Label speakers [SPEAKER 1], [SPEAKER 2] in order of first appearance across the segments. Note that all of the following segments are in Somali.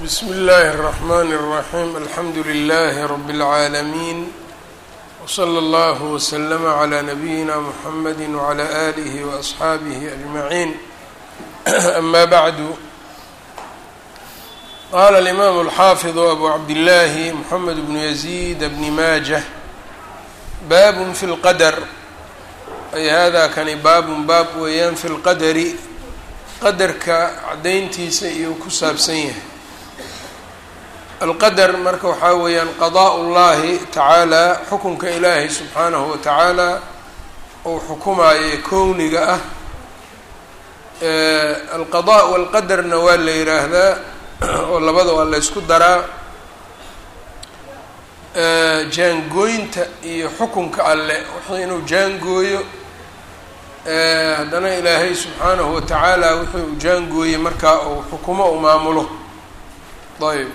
[SPEAKER 1] bsm اllh الرحmn الرaحيم alxamdu لlh رb العaalمين وslى اllه وsلm عlى نbyina mحamd وعlى آlه وأصxaabه أجمعين أma bعd qala الإmam الxafiظ أbu cabdالlahi mحamed بن يزيد بن maجة bab fi اlqadr ay hada kani baabun baab weeyaan fi اlqadri qadarka cadayntiisa iyuu ku saabsan yahay alqadar marka waxaa weeyaan qadaa ullahi tacaala xukunka ilaahay subxaanahu wa tacaala uu xukumaayo kowniga ah alqadaa walqadarna waa la yiraahdaa oo labada waa la ysku daraa jaangooynta iyo xukunka alle wuxuu inuu jaangooyo haddana ilaahay subxaanahu wa tacaala wuxuu u jaangooyey markaa uu xukumo u maamulo ayb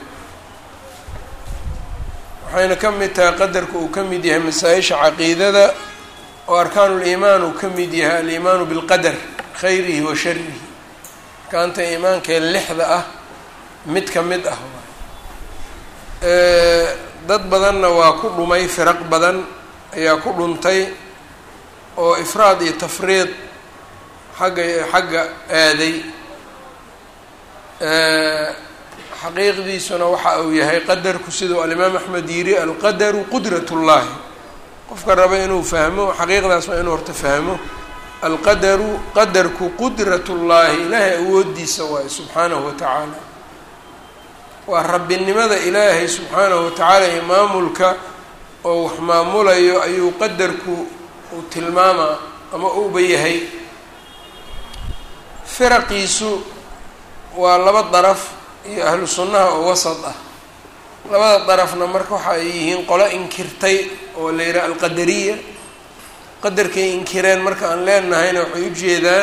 [SPEAKER 1] waxayna ka mid tahay qadarka uu ka mid yahay masaa-isha caqiidada oo arkaanuliimaan uu ka mid yahay aliimaanu bilqadar khayrihi wa sharihi arkaanta iimaankee lixda ah mid ka mid ah dad badanna waa ku dhumay firaq badan ayaa ku dhuntay oo ifraad iyo tafriid xagga xagga aaday xaqiiqdiisuna waxa uu yahay qadarku siduu alimaam axmed yiri alqadaru qudrat ullaahi qofka raba inuu fahmo xaqiiqdaas waa inuu horta fahmo alqadaru qadarku qudrat ullaahi ilaahay awoodiisa waayo subxaanahu wa tacaala waa rabbinimada ilaahay subxaanahu wa tacaala iyo maamulka oo wax maamulayo ayuu qadarku uu tilmaamaa ama uuba yahay firaqiisu waa laba daraf iyo ahlu sunnaha oo wasad ah labada darafna marka waxa ay yihiin qolo inkirtay oo la yidhaha alqadariya qadarkay inkireen marka aan leenahayna waxay ujeedaan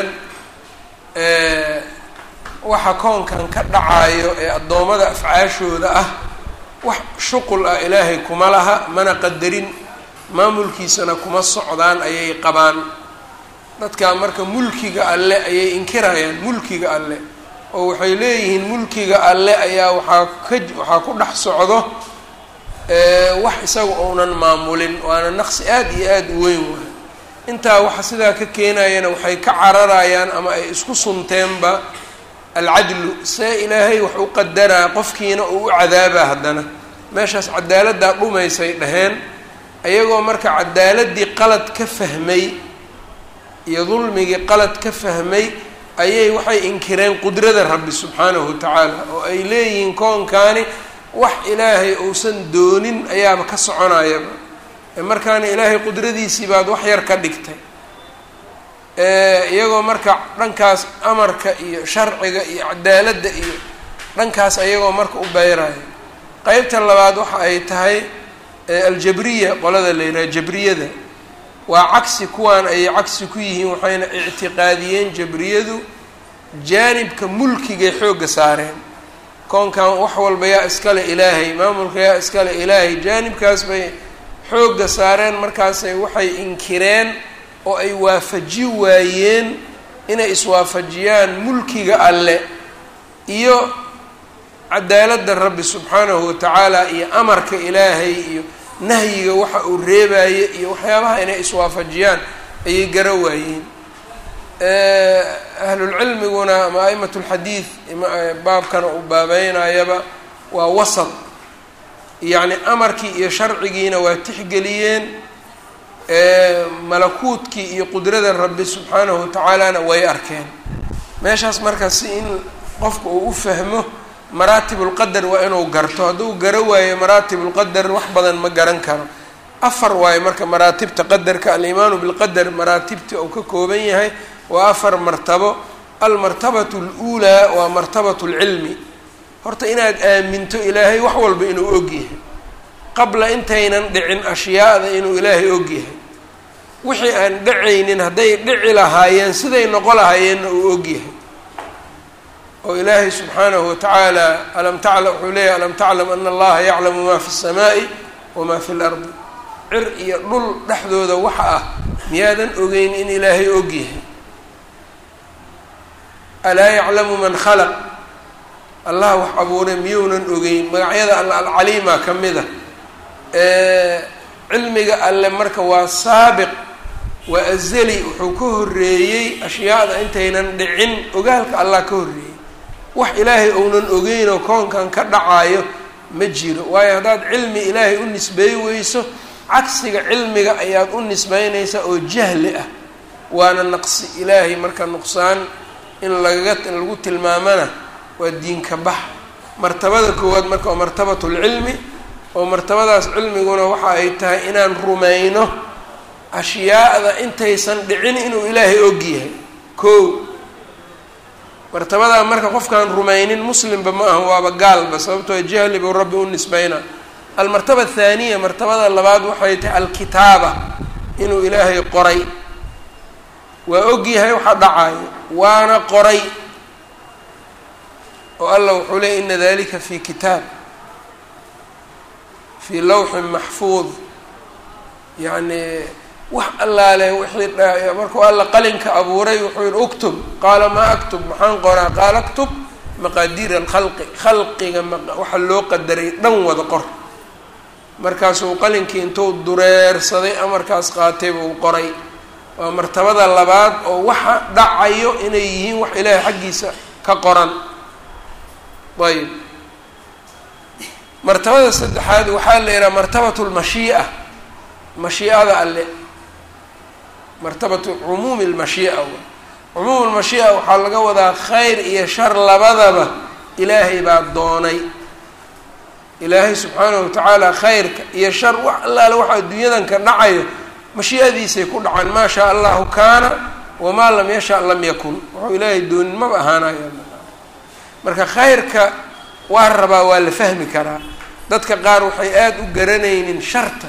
[SPEAKER 1] waxa koonkan ka dhacayo ee addoommada afcaashooda ah wax shuqul ah ilaahay kuma laha mana qadarin maamulkiisana kuma socdaan ayay qabaan dadkaa marka mulkiga alle ayay inkirayaan mulkiga alle oo waxay leeyihiin mulkiga alle ayaa waxaa ka waxaa ku dhex socdo wax isaga ounan maamulin waana naqsi aada iyo aada u weyn waay intaa waxa sidaa ka keenayana waxay ka cararayaan ama ay isku sunteenba alcadlu see ilaahay wax u qadaraa qofkiina uu u cadaabaa haddana meeshaas cadaaladdaa dhumaysay dhaheen ayagoo marka cadaaladii qalad ka fahmay iyo dulmigii qalad ka fahmay ayay waxay inkireen qudrada rabbi subxaanahu wa tacaala oo ay leeyihiin koonkaani wax ilaahay uusan doonin ayaaba ka soconayaba markaana ilaahay qudradiisii baad wax yar ka dhigtay iyagoo marka dhankaas amarka iyo sharciga iyo cadaaladda iyo dhankaas ayagoo marka u beyraya qeybta labaad waxa ay tahay aljabriya qolada la yidhaha jabriyada waa cagsi kuwaan ayay cagsi ku yihiin waxayna ictiqaadiyeen jabriyadu jaanibka mulkigay xoogga saareen koonkan wax walba yaa iskale ilaahay maamulka yaa iskale ilaahay jaanibkaas bay xoogga saareen markaasay waxay inkireen oo ay waafaji waayeen inay iswaafajiyaan mulkiga alle iyo cadaaladda rabbi subxaanahu wa tacaala iyo amarka ilaahay iyo nahyiga waxa uu reebaye iyo waxyaabaha inay iswaafajiyaan ayay gara waayeen ahlulcilmiguna ama a'imat lxadiid baabkana uu baabeynayaba waa wasad yacni amarkii iyo sharcigiina waa tixgeliyeen malakuutkii iyo qudrada rabbi subxaanahu watacaalana way arkeen meeshaas marka si in qofka uu u fahmo maraatib ulqadar waa inuu garto hadduu garo waayo maraatib ulqadar wax badan ma garan karo afar waayo marka maraatibta qadarka alimaanu bilqadar maraatibta uu ka kooban yahay waa afar martabo almartabatu aluulaa waa martabatu lcilmi horta inaad aaminto ilaahay wax walba inuu ogyahay qabla intaynan dhicin ashyaada inuu ilaahay ogyahay wixii aan dhacaynin hadday dhici lahaayeen siday noqo lahaayeenna uu ogyahay oo ilaahay subxaanahu watacaala alam taclam wuxuu leeyahy alam taclam ana allaha yaclamu ma fi الsamaaءi wama fi اlardi cir iyo dhul dhexdooda waxa ah miyaadan ogeyn in ilaahay ogyahay alaa yaclamu man khalaq allah wax abuuray miyuunan ogeyn magacyada alle alcaliima ka mid a cilmiga alle marka waa saabiq waa azali wuxuu ka horreeyey ashyaada intaynan dhicin ogaalka allah ka horreeyey wax ilaahay ounan ogeyn oo koonkan ka dhacaayo ma jiro waayo haddaad cilmi ilaahay u nisbeey weyso cagsiga cilmiga ayaad u nisbeynaysaa oo jahli ah waana naqsi ilaahay marka nuqsaan in lagaga lagu tilmaamana waa diinka bax martabada koowaad marka waa martabatulcilmi oo martabadaas cilmiguna waxa ay tahay inaan rumayno ashyaada intaysan dhicin inuu ilaahay og yahay ko martabadaa marka qofkaan rumaynin muslimba ma aha waaba gaalba sababtoo jahli buu rabbi u nisbeyna almartaba athaaniya martabada labaad waxay tahay alkitaaba inuu ilaahay qoray waa og yahay waxa dhacayo waana qoray oo allah wuxuu leeyay ina dalika fi kitaab fii lawxin maxfuud yacni wax allaale wixii markuu alla qalinka abuuray wuxuu yihi uktub qaala maa aktub maxaan qoraa qaala aktub maqaadiir alkhalqi khalqiga waxa loo qadaray dhan wada qor markaasuu qalinkii intuu dureersaday amarkaas qaatay buu qoray waa martabada labaad oo waxa dhacayo inay yihiin wax ilaahay xaggiisa ka qoran ayb martabada saddexaad waxaa la yidhaha martabatu lmashii'a mashii'ada alle martabatu cumuumi lmashii'a cumuum lmashii'a waxaa laga wadaa khayr iyo shar labadaba ilaahay baa doonay ilaahay subxaanahu watacaala khayrka iyo shar wax allaale waxa adduunyadan ka dhacayo mashii'adiisay ku dhacaan maa shaa allahu kaana wamaa lam yasha lam yakun wuxuu ilaahay doonin maba ahaanaya marka khayrka waa rabaa waa la fahmi karaa dadka qaar waxay aada u garanaynin sharta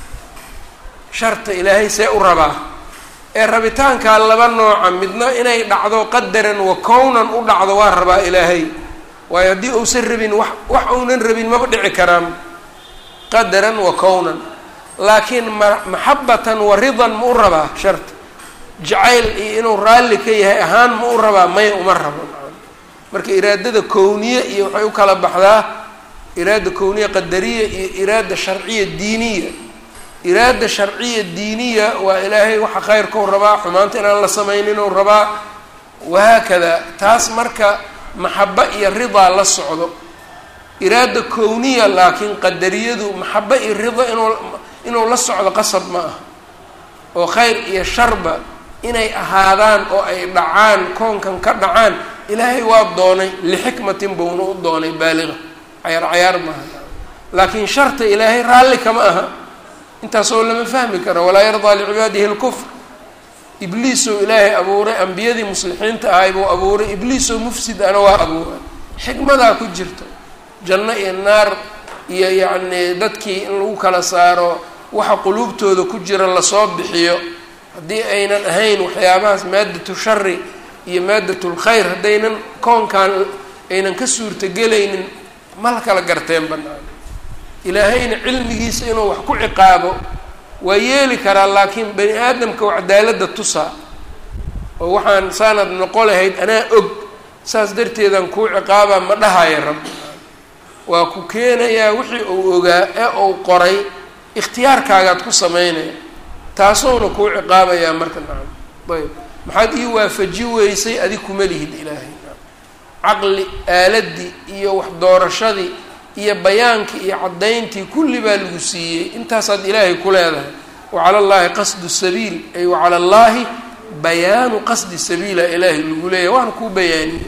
[SPEAKER 1] sharta ilaahay see u rabaa ee rabitaankaa laba nooca midna inay dhacdo qadaran wa kownan u dhacdo waa rabaa ilaahay waayo haddii uusan rabin wax wax uunan rabin maba dhici karaan qadaran wa kownan laakiin ma maxabatan wa ridan ma u rabaa sharta jacayl iyo inuu raalli ka yahay ahaan ma u rabaa maya uma rabo marka iraadada kowniye iyo waxay u kala baxdaa iraada kowniya qadariya iyo iraada sharciya diiniya iraada sharciya diiniya waa ilaahay waxa khayrkau rabaa xumaanta inaan la samayninuu rabaa wahaakada taas marka maxaba iyo ridaa la socdo iraada kowniya laakiin qadariyadu maxaba iyo rida inuu inuu la socdo qasab ma ah oo khayr iyo sharba inay ahaadaan oo ay dhacaan koonkan ka dhacaan ilaahay waa doonay lixikmatin buuna u doonay baaliga cayaar cayaar maaha laakiin sharta ilaahay raalli kama aha intaasoo lama fahmi karo walaa yardaa licibaadihi lkufr ibliisoo ilaahay abuuray ambiyadii muslixiinta ahay buu abuuray ibliisoo mufsid ana waa abuuray xikmadaa ku jirto janno iyo naar iyo yacnii dadkii in lagu kala saaro waxa quluubtooda ku jira lasoo bixiyo haddii aynan ahayn waxyaabahaas maadatu shari iyo maadatul khayr haddaynan koonkan aynan ka suurtagelaynin ma la kala garteen banaan ilaahayna cilmigiisa inuu wax ku ciqaabo waa yeeli karaa laakiin bani aadamka waa cadaaladda tusaa oo waxaan saanad noqo lahayd anaa og saas darteedaan kuu ciqaabaa ma dhahaya rabbi waa ku keenayaa wixii uu ogaa ee uu qoray ikhtiyaarkaagaad ku samaynaya taasuuna kuu ciqaabayaa marka nacam ayb maxaad ii waafaji weysay adig kuma lihid ilaahay caqli aaladii iyo wax doorashadii iyo bayaankii iyo caddayntii kulli baa lagu siiyey intaasaad ilaahay ku leedahay wa cala allaahi qasdu sabiil ay wa cala allaahi bayaanu qasdi sabiila ilaahay lagu leeyahay waana kuu bayaaniyey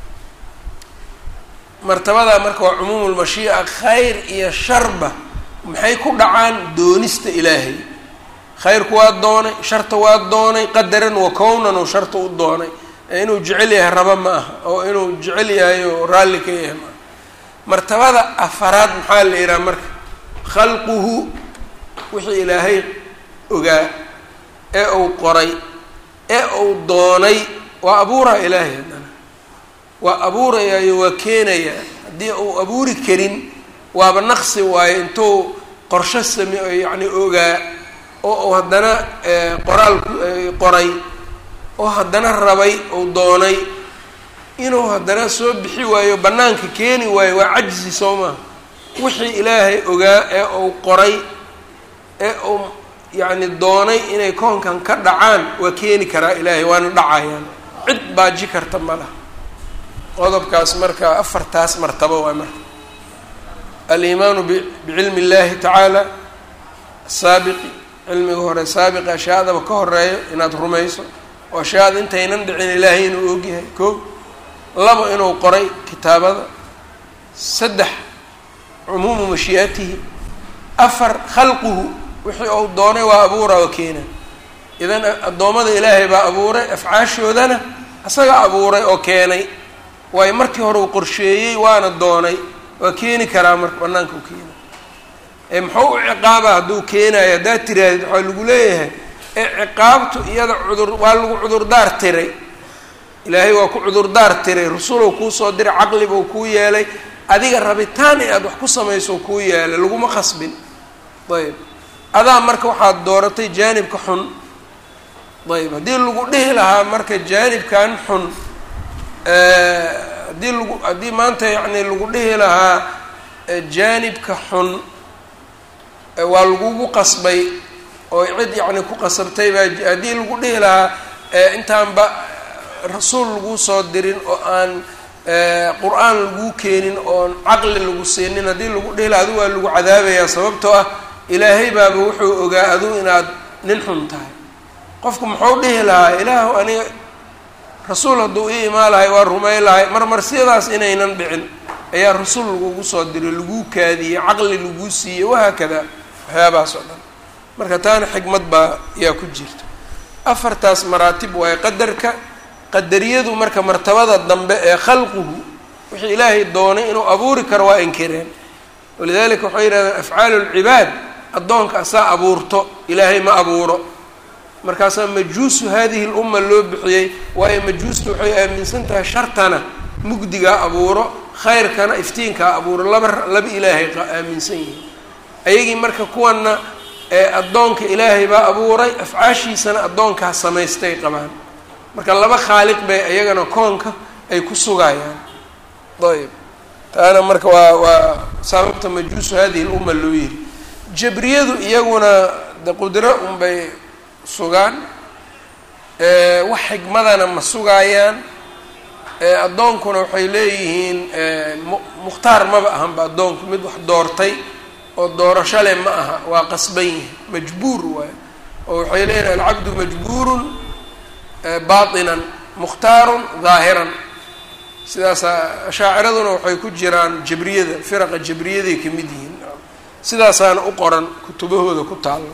[SPEAKER 1] martabadaa marka waa cumuumu lmashii'a khayr iyo sharba maxay ku dhacaan doonista ilaahay khayrku waa doonay sharta waa doonay qadaran wa kownan oo sharta u doonay ee inuu jecel yahay raba ma aha oo inuu jecel yahay oo raalli ka yahay maaha martabada afaraad maxaa la yidhaha marka khalquhu wixii ilaahay ogaa ee uu qoray ee uu doonay waa abuuraa ilaahay haddana waa abuurayaayo waa keenayaa haddii uu abuuri karin waaba naqsi waayo intuu qorsho same yacni ogaa oo uu haddana qoraal qoray oo haddana rabay uu doonay inuu haddana soo bixi waayo bannaanka keeni waayo waa cajzi soo maha wixii ilaahay ogaa ee uu qoray ee uu yacni doonay inay koonkan ka dhacaan waa keeni karaa ilaahay waana dhacayaan cid baaji karta ma laha qodobkaas marka afartaas martabo waa marka aliimaanu bicilmi اllahi tacaala asaabiqi cilmiga hore saabiqi ashyaadaba ka horeeyo inaad rumayso oo ashyaada intaynan dhicin ilaahay inuu ogyahay ko labo inuu qoray kitaabada saddex cumuumu mashii'atihi afar khalquhu wixii uu doonay waa abuura oo keena idan addoommada ilaahay baa abuuray afcaashoodana isaga abuuray oo keenay waayo markii hore uu qorsheeyey waana doonay waa keeni karaa marka banaanka u keena ee muxuu u ciqaaba hadduu keenayo haddaad tirahdid waxaa lagu leeyahay ee ciqaabtu iyada cudur waa lagu cudurdaar tiray ilaahay waa ku cudurdaar tiray rasulow kuusoo diray caqli buu kuu yeelay adiga rabitaan inaad wax ku samayso kuu yeelay laguma khasbin ayb adaa marka waxaad dooratay jaanibka xun ayb haddii lagu dhihi lahaa marka jaanibkan xun haddii lagu haddii maanta yacni lagu dhihi lahaa jaanibka xun waa lagugu qasbay oo cid yacni ku qasabtay baa haddii lagu dhihi lahaa intaanba rasuul laguu soo dirin oo aan qur-aan laguu keenin oon caqli lagu siinin haddii lagu dhihi lahaa adu waa lagu cadaabayaa sababtoo ah ilaahay baaba wuxuu ogaa adu inaad nin xun tahay qofku muxuu dhihi lahaa ilaahu aniga rasuul hadduu ii imaan lahay waa rumay lahay marmarsiyadaas inaynan dhicin ayaa rasuul lagugu soo diray laguu kaadiyey caqli laguu siiyey wahaakada waxyaabahaas oo dhan marka taana xikmad baa yaa ku jirta afartaas maraatib waaye qadarka qadariyadu marka martabada dambe ee khalquhu wixii ilaahay doonay inuu abuuri karo waa inkireen walidalika waxay yidhahdeen afcaalu lcibaad addoonka asaa abuurto ilaahay ma abuuro markaasaa majuusu hadihi lumma loo bixiyey waayo majuustu waxay aaminsan tahay shartana mugdigaa abuuro khayrkana iftiinkaa abuuro laba laba ilaahay aaminsan yihiin ayagii marka kuwanna ee addoonka ilaahay baa abuuray afcaashiisana addoonkaa samaystay qabaan marka laba khaaliq bay iyagana koonka ay ku sugayaan ayb taana marka waa waa sababta majuusu hadihi lumma loo yiri jabriyadu iyaguna de qudro unbay sugaan wax xikmadana ma sugaayaan addoonkuna waxay leeyihiin mukhtaar maba ahanba addoonku mid wax doortay oo doorasho leh ma aha waa qasban yihi majbuur waay oo waxay leeyihin alcabdu majbuurun baatinan mukhtaarun daahiran sidaasaa ashaaciraduna waxay ku jiraan jabriyada firaqa jabriyaday ka mid yihiin sidaasaana u qoran kutubahooda ku taalla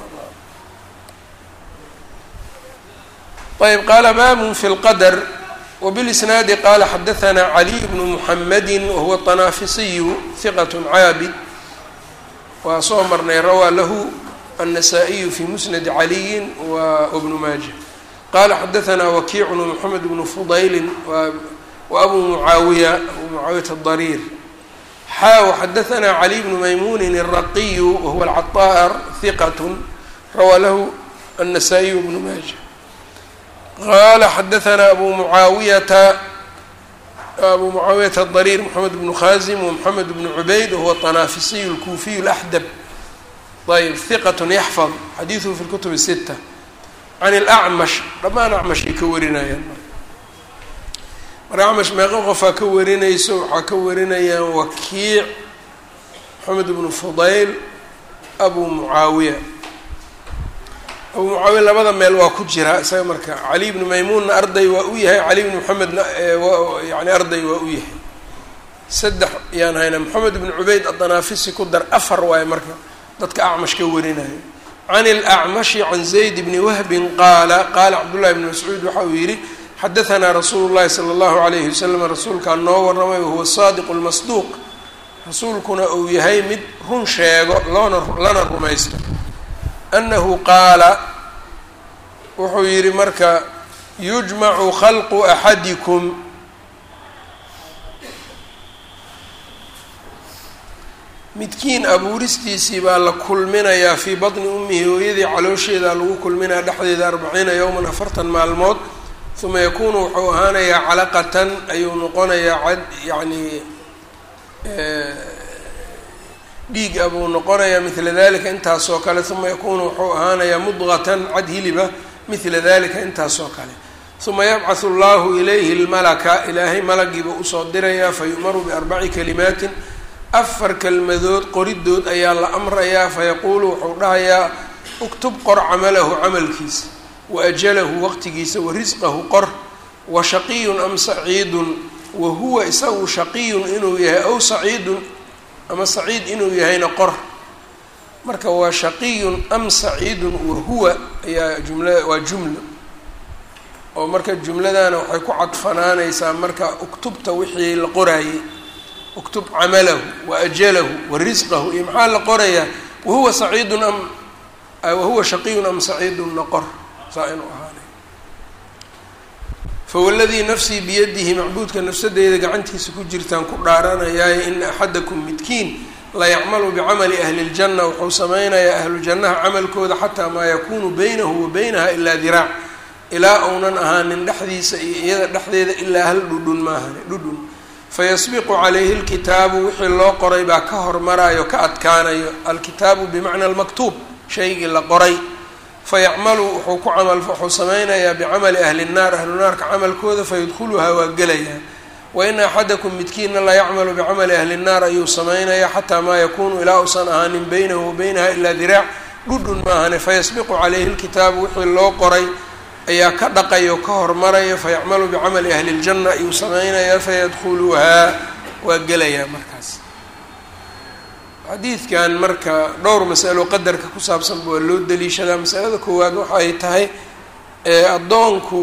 [SPEAKER 1] ayb qaala babun fi lqadr wbilisnaadi qala xadaثna caliy bnu muxamadi wahuwa طanaafisiyu hiqat caabid waa soo marnay rawaa lahu النسائي في مسند علي وابن ماجه قال حدثنا وكيع بن محمد بن فضيل وأبو معاوية أبو معاوية الضرير حا وحدثنا علي بن ميمون الرقي وهو العطار ثقة روى له النسائي بن ماجه قال حدثنا أبو معاوية أبو معاوية الضرير محمد بن خازم ومحمد بن عبيد وهو الطنافسي الكوفي الأحدب ayb hiqat yaxfad xadiiduhu fi lkutub الsita can اlacmash dhammaan acmashay ka warinayaan marka acmash meeqo qofaa ka warinayso waxaa ka warinayaan wakiic maxamed bnu fudayl abu mucaawiya abu mucaawiya labada meel waa ku jiraa isaga marka cali bnu maymuunna arday waa u yahay cali bnu maxamedna yani arday waa u yahay saddex yaan hayna maxamed bnu cubayd adanaafisi ku dar afar waaye marka dadka acmash ka warinayo can اlacmashi can zayd bni wahbin qaala qaala cabdullahi bni mascuud waxa uu yidhi xadahanaa rasuulu llahi sala allahu alayhi wasalam rasuulkaa noo warramay wahuwa saadiq lmasduuq rasuulkuna uu yahay mid run sheego loona lana rumaysto annahu qaala wuxuu yidhi marka yujmacu khalqu axadikum midkiin abuuristiisii baa la kulminayaa fii batni ummihi hooyadii caloosheeda lagu kulminayaa dhexdeeda arbaciina yowman afartan maalmood uma yakunu wuxuu ahaanayaa calaqatan ayuu noqonayaa cad yacni dhiig a buu noqonayaa mila dalika intaasoo kale uma yakunu wuxuu ahaanayaa mudqatan cad hiliba mila dalika intaasoo kale uma yabcahu allahu ilayhi lmalaka ilaahay malagiiba usoo dirayaa fayu'maru biarbaci kalimaatin afar kelmadood qoridood ayaa la amrayaa fayaquulu wuxuu dhahayaa uktub qor camalahu camalkiisa wa ajalahu waqtigiisa wa risqahu qor wa shaqiyun am saciidun wa huwa isagu shaqiyun inuu yahay aw saciidun ama saciid inuu yahayna qor marka waa shaqiyun am saciidun wa huwa ayaa jumla waa jumla oo marka jumladana waxay ku cadfanaanaysaa marka uktubta wixii la qoraayey uktub camalahu wa ajalahu wa risqahu iyo maxaa la qorayaa wahuwa saciidun am wahuwa shaqiyun am saciidun noqor saa inuu ahaanay fawaladii nafsii biyadihi macbuudka nafsadeeda gacantiisa ku jirtaan ku dhaaranayaaye ina axadakum midkiin layacmalu bicamali ahli اljanna wuxuu sameynayaa ahlujannaha camalkooda xataa maa yakunu baynahu wa baynaha ilaa diraac ilaa uunan ahaanin dhexdiisa iyo iyada dhexdeeda ilaa hal dhudhun maahane dhudhun fayasbiqu calayhi lkitaabu wixii loo qoray baa ka hormarayo ka adkaanayo alkitaabu bimacna almaktuub shaygii la qoray fayacmalu wuxuu ku camal wuxuu sameynayaa bicamali ahli nnaar ahlu naarka camalkooda fayadkhuluhaa waa gelayaa wa ina axadakum midkiina la yacmalu bicamali ahli nnaar ayuu sameynayaa xataa maa yakunu ilaa uusan ahaanin baynahu wa baynaha ilaa diraac dhudhun maahane fayasbiqu calayhi lkitaabu wixii loo qoray ayaa ka dhaqayo ka hormaraya fayacmalu bicamali ahli ljanna ayuu sameynayaa fayadkhuluhaa waa gelayaa markaas xadiidkan marka dhowr masalo qadarka ku saabsanba waa loo daliishadaa masalada koowaad waxa ay tahay addoonku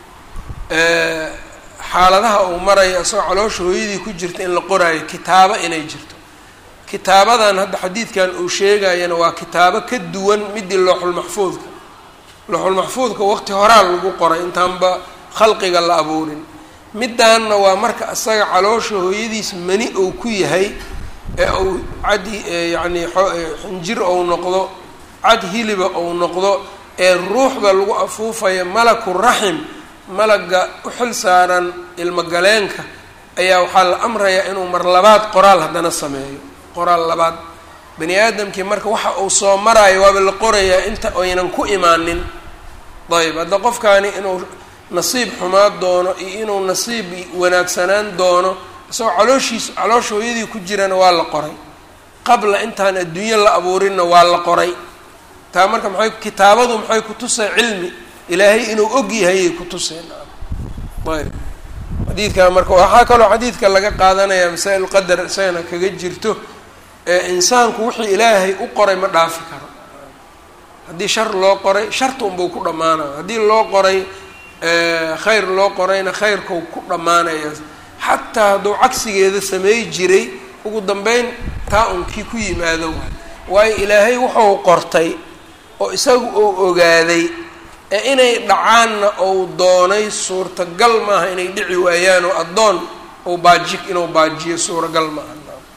[SPEAKER 1] xaaladaha uu maraya isagoo caloosha hooyadii ku jirta in la qoraayo kitaabo inay jirto kitaabadan hadda xadiidkan uu sheegayana waa kitaabo ka duwan midii looxulmaxfuudka looxulmaxfuudka waqti horaa lagu qoray intaanba khalqiga la abuurin midaanna waa marka isaga caloosha hooyadiis mani uu ku yahay ee uu cad yacni xinjir ou noqdo cad hiliba ou noqdo ee ruuxda lagu afuufayo malaku raxim malaga u xil saaran ilmogaleenka ayaa waxaa la amrayaa inuu mar labaad qoraal haddana sameeyo qoraal labaad bani aadamkii marka waxa uu soo maraayo waaba la qorayaa inta aynan ku imaanin ayb hadda qofkaani inuu nasiib xumaa doono iyo inuu nasiib wanaagsanaan doono isagoo calooshiis caloosha hooyadii ku jirana waa la qoray qabla intaan adduunyo la abuurinna waa la qoray taa marka maxay kitaabadu maxay kutusay cilmi ilaahay inuu og yahayay kutuseen ayb xadiidka marka waxaa kaloo xadiidka laga qaadanayaa masaa-il qadar isagana kaga jirto ee insaanku wixii ilaahay u qoray ma dhaafi karo haddii shar loo qoray sharta unbuu ku dhammaanaya haddii loo qoray khayr loo qorayna khayrkau ku dhammaanaya xataa hadduu cagsigeeda samey jiray ugu dambeyn taa unkii ku yimaado waay waayo ilaahay wuxuu qortay oo isagu uu ogaaday ee inay dhacaanna ou doonay suurtagal maaha inay dhici waayaan oo addoon ou baaji inuu baajiyo suuragal maaha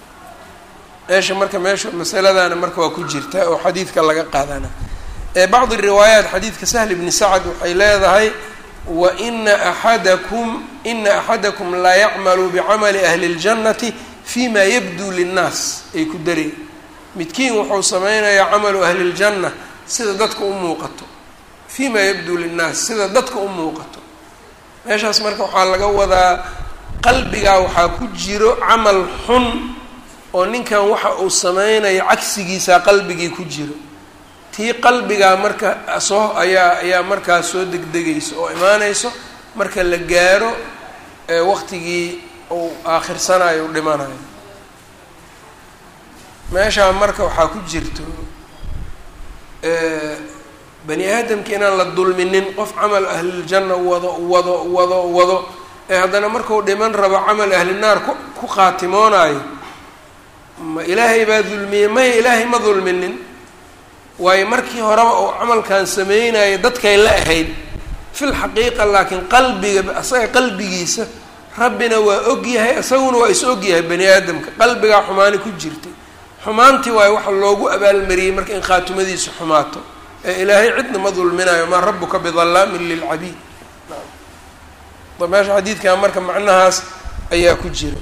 [SPEAKER 1] meesha marka meesha masaladana marka waa ku jirta oo xadiidka laga qaadana ee bacdi riwaayaat xadiidka sahl bni sacd waxay leedahay wa ina axadakum ina axadakum la yacmalu bicamali ahli اljannati fima yabduu linnaas ay ku dareen midkiin wuxuu sameynayaa camalu ahli اljanna sida dadka u muuqato fima yabduu linnaas sida dadka u muuqato meeshaas marka waxaa laga wadaa qalbigaa waxaa ku jiro camal xun oo ninkan waxa uu sameynayo cagsigiisaa qalbigii ku jiro tii qalbigaa marka soo ayaa ayaa markaas soo degdegayso oo imaanayso marka la gaaro waqtigii uu aakhirsanaayo u dhimanayo meeshaa marka waxaa ku jirto bani aadamka inaan la dulminin qof camal ahliljanna wado wado wado wado ee haddana markuu dhiman rabo camal ahli naar ku ku khaatimoonayo ma ilaahay baa dulmiyey maya ilaahay ma dulminin waayo markii horeba uu camalkan sameynayo dadkay la ahayd fil xaqiiqa laakiin qalbiga asaga qalbigiisa rabbina waa og yahay isaguna waa is og yahay bani aadamka qalbigaa xumaani ku jirtay xumaantii waayo waxa loogu abaalmariyey marka in khaatimadiisu xumaato ee ilaahay cidna ma dulminayo maa rabuka bidallaamin lilcabiid meesha xadiidkan marka macnahaas ayaa ku jira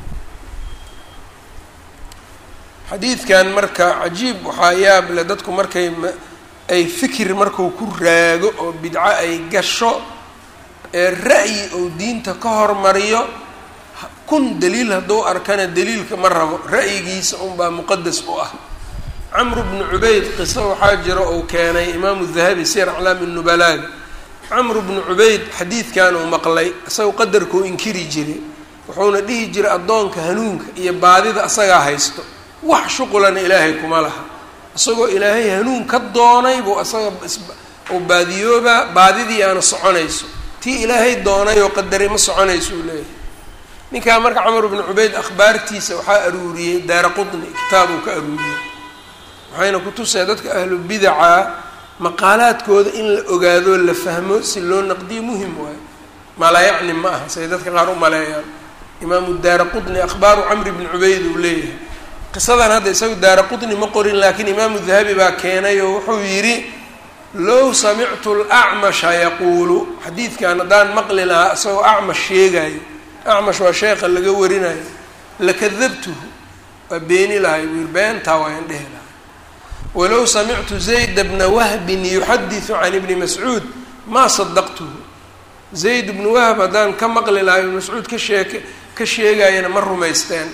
[SPEAKER 1] xadiidkan marka cajiib waxaa yaab le dadku markay ay fikir marku ku raago oo bidco ay gasho ee ra'yi ou diinta ka hormariyo kun daliil hadduu arkana daliilka ma rabo ra'yigiisa unbaa muqadas u ah camru bnu cubayd qiso waxaa jira uu keenay imaamu dahabi sir aclaami nubalaaga camru bnu cubayd xadiidkan uu maqlay isagoo qadarkuu inkiri jiray wuxuuna dhihi jiray addoonka hanuunka iyo baadida asagaa haysto wax shuqulana ilaahay kuma laha isagoo ilaahay hanuun ka doonay buu asaga uu baadiyoobaa baadidii aana soconayso tii ilaahay doonay oo qadaray ma soconayso uu leeyahay ninkaa marka camar bnu cubayd akhbaartiisa waxaa aruuriyey daara qutni kitaab uu ka aruuriyey waxayna ku tusaya dadka ahlu bidaca maqaalaadkooda in la ogaado la fahmo si loo naqdiyo muhim waayo malaa yacni ma aha say dadka qaar u maleeyaan imaamu daara qutni akhbaaru camri bni cubayd uu leeyahay qisadan hadda isagu daara qutni ma qorin laakiin imaamu dahabi baa keenay oo wuxuu yidhi low samictu lacmasha yaquulu xadiidkan haddaan maqli lahaa isagoo acmash sheegayo acmash waa sheekha laga warinayo lakadabtuhu waa beeni lahay buu yiri beentaa waayaan dhehi lahay walow samictu zayd bna wahbin yuxadisu can ibni mascuud maa sadaqtuhu zayd bnu wahb haddaan ka maqli lahaa ibni mascuud ka sheeke ka sheegayana ma rumaysteen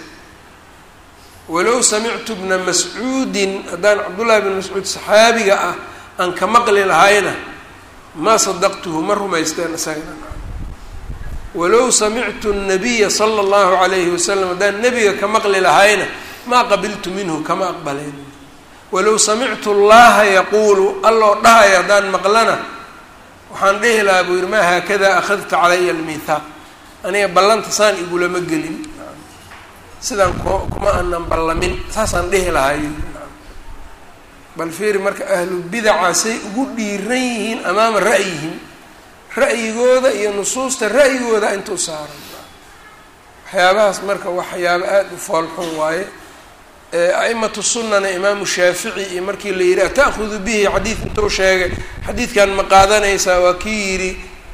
[SPEAKER 1] walow samictu bna mascuudin haddaan cabdullahi bn mascuud saxaabiga ah aan ka maqli lahayna maa sadaqtuhu ma rumaysteen isagana walow samictu nabiya sala allahu calayhi wasalam haddaan nebiga ka maqli lahayna maa qabiltu minhu kama aqbalayn walow samictu llaha yaquulu alloo dhahaya haddaan maqlana waxaan dhihi lahaa buu yihi maa haakada akhadta calaya almithaaq aniga ballanta saan igulama gelin sidaan k kuma aanan ballamin saasaan dhihi lahay bal fiiri marka ahlu bidaca say ugu dhiiran yihiin amaama ra'yihim ra'yigooda iyo nusuusta ra'yigooda intuu saaran waxyaabahaas marka waxyaaba aada u foolxun waaye a'imatu sunnana imaamu shaafici iyo markii la yidhi ata'hudu bihi xadiid intuu sheegay xadiidkan ma qaadanaysaa waa kii yidhi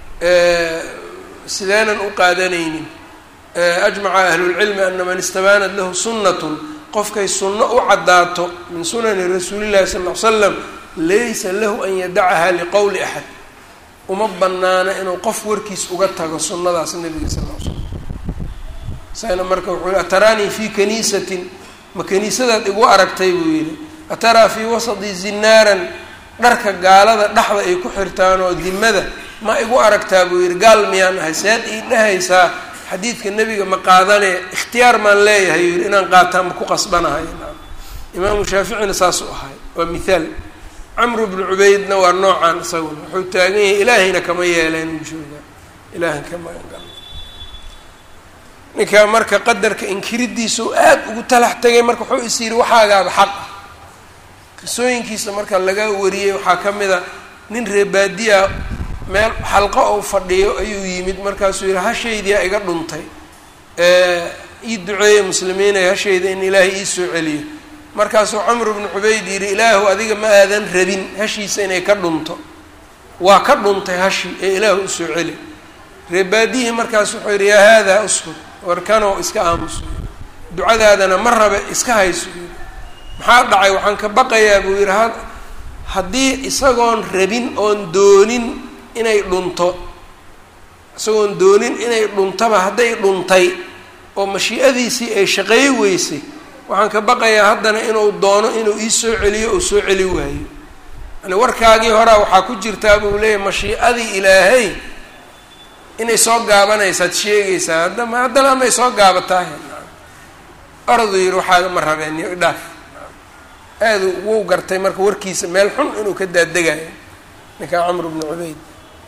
[SPEAKER 1] sideenan u qaadanaynin ajmaca ahlulcilmi ana man istabaanat lahu sunnatun qofkay sunno u caddaato min sunani rasuulillahi sal ll ly slam laysa lahu an yadacaha liqowli axad uma banaana inuu qof warkiis uga tago sunnadaas nabiga sal l slam isagana marka wuxuu yihi ataraanii fii kaniisatin ma kaniisadaad igu aragtay buu yidhi ataraa fii wasadi zinaaran dharka gaalada dhexda ay ku xirtaan oo dimada ma igu aragtaa buu yidhi gaal miyaan ahay seed ii dhahaysaa xadiidka nebiga ma qaadane ikhtiyaar maan leeyahay yuu yidhi inaan qaataan ma ku qasbanahay imaamu shaaficina saasuu ahay waa mithaal camru bnu cubaydna waa noocaan isaguna wuxuu taagan yahay ilaahayna kama yeeleen uu joogaa ilaahan kama ninka marka qadarka inkiridiisau aad ugu talax tegay marka wuxuu is yidhi waxaagaaba xaq ah qisooyinkiisa marka laga wariyey waxaa ka mid a nin reebaadiya meel xalqo ou fadhiyo ayuu yimid markaasuu yihi hashaydiyaa iga dhuntay ii duceeya muslimiinay hashayda in ilaahay ii soo celiyo markaasuu camru bnu cubayd yidhi ilaahu adiga ma aadan rabin hashiisa inay ka dhunto waa ka dhuntay hashi ee ilaahu usoo celi reebaadiyihii markaas wuxuu yidhi yaa haadaa uskud warkanoo iska aamuso ducadaadana ma rabe iska hayso maxaa dhacay waxaan ka baqayaa buu yidhi ha haddii isagoon rabin oon doonin inay dhunto isagoon doonin inay dhuntaba hadday dhuntay oo mashii'adiisii ay shaqeey weysay waxaan ka baqayaa haddana inuu doono inuu ii soo celiyo oo soo celi waayo yani warkaagii horaa waxaa ku jirtaa buu leeyahy mashii'adii ilaahay inay soo gaabanaysaad sheegaysaa haddama haddana amay soo gaabatahay oradu yidhi waxaaga ma rabeen iyo idhaaf aadu wuu gartay marka warkiisa meel xun inuu ka daadegayo ninkaa camr bnu cubayd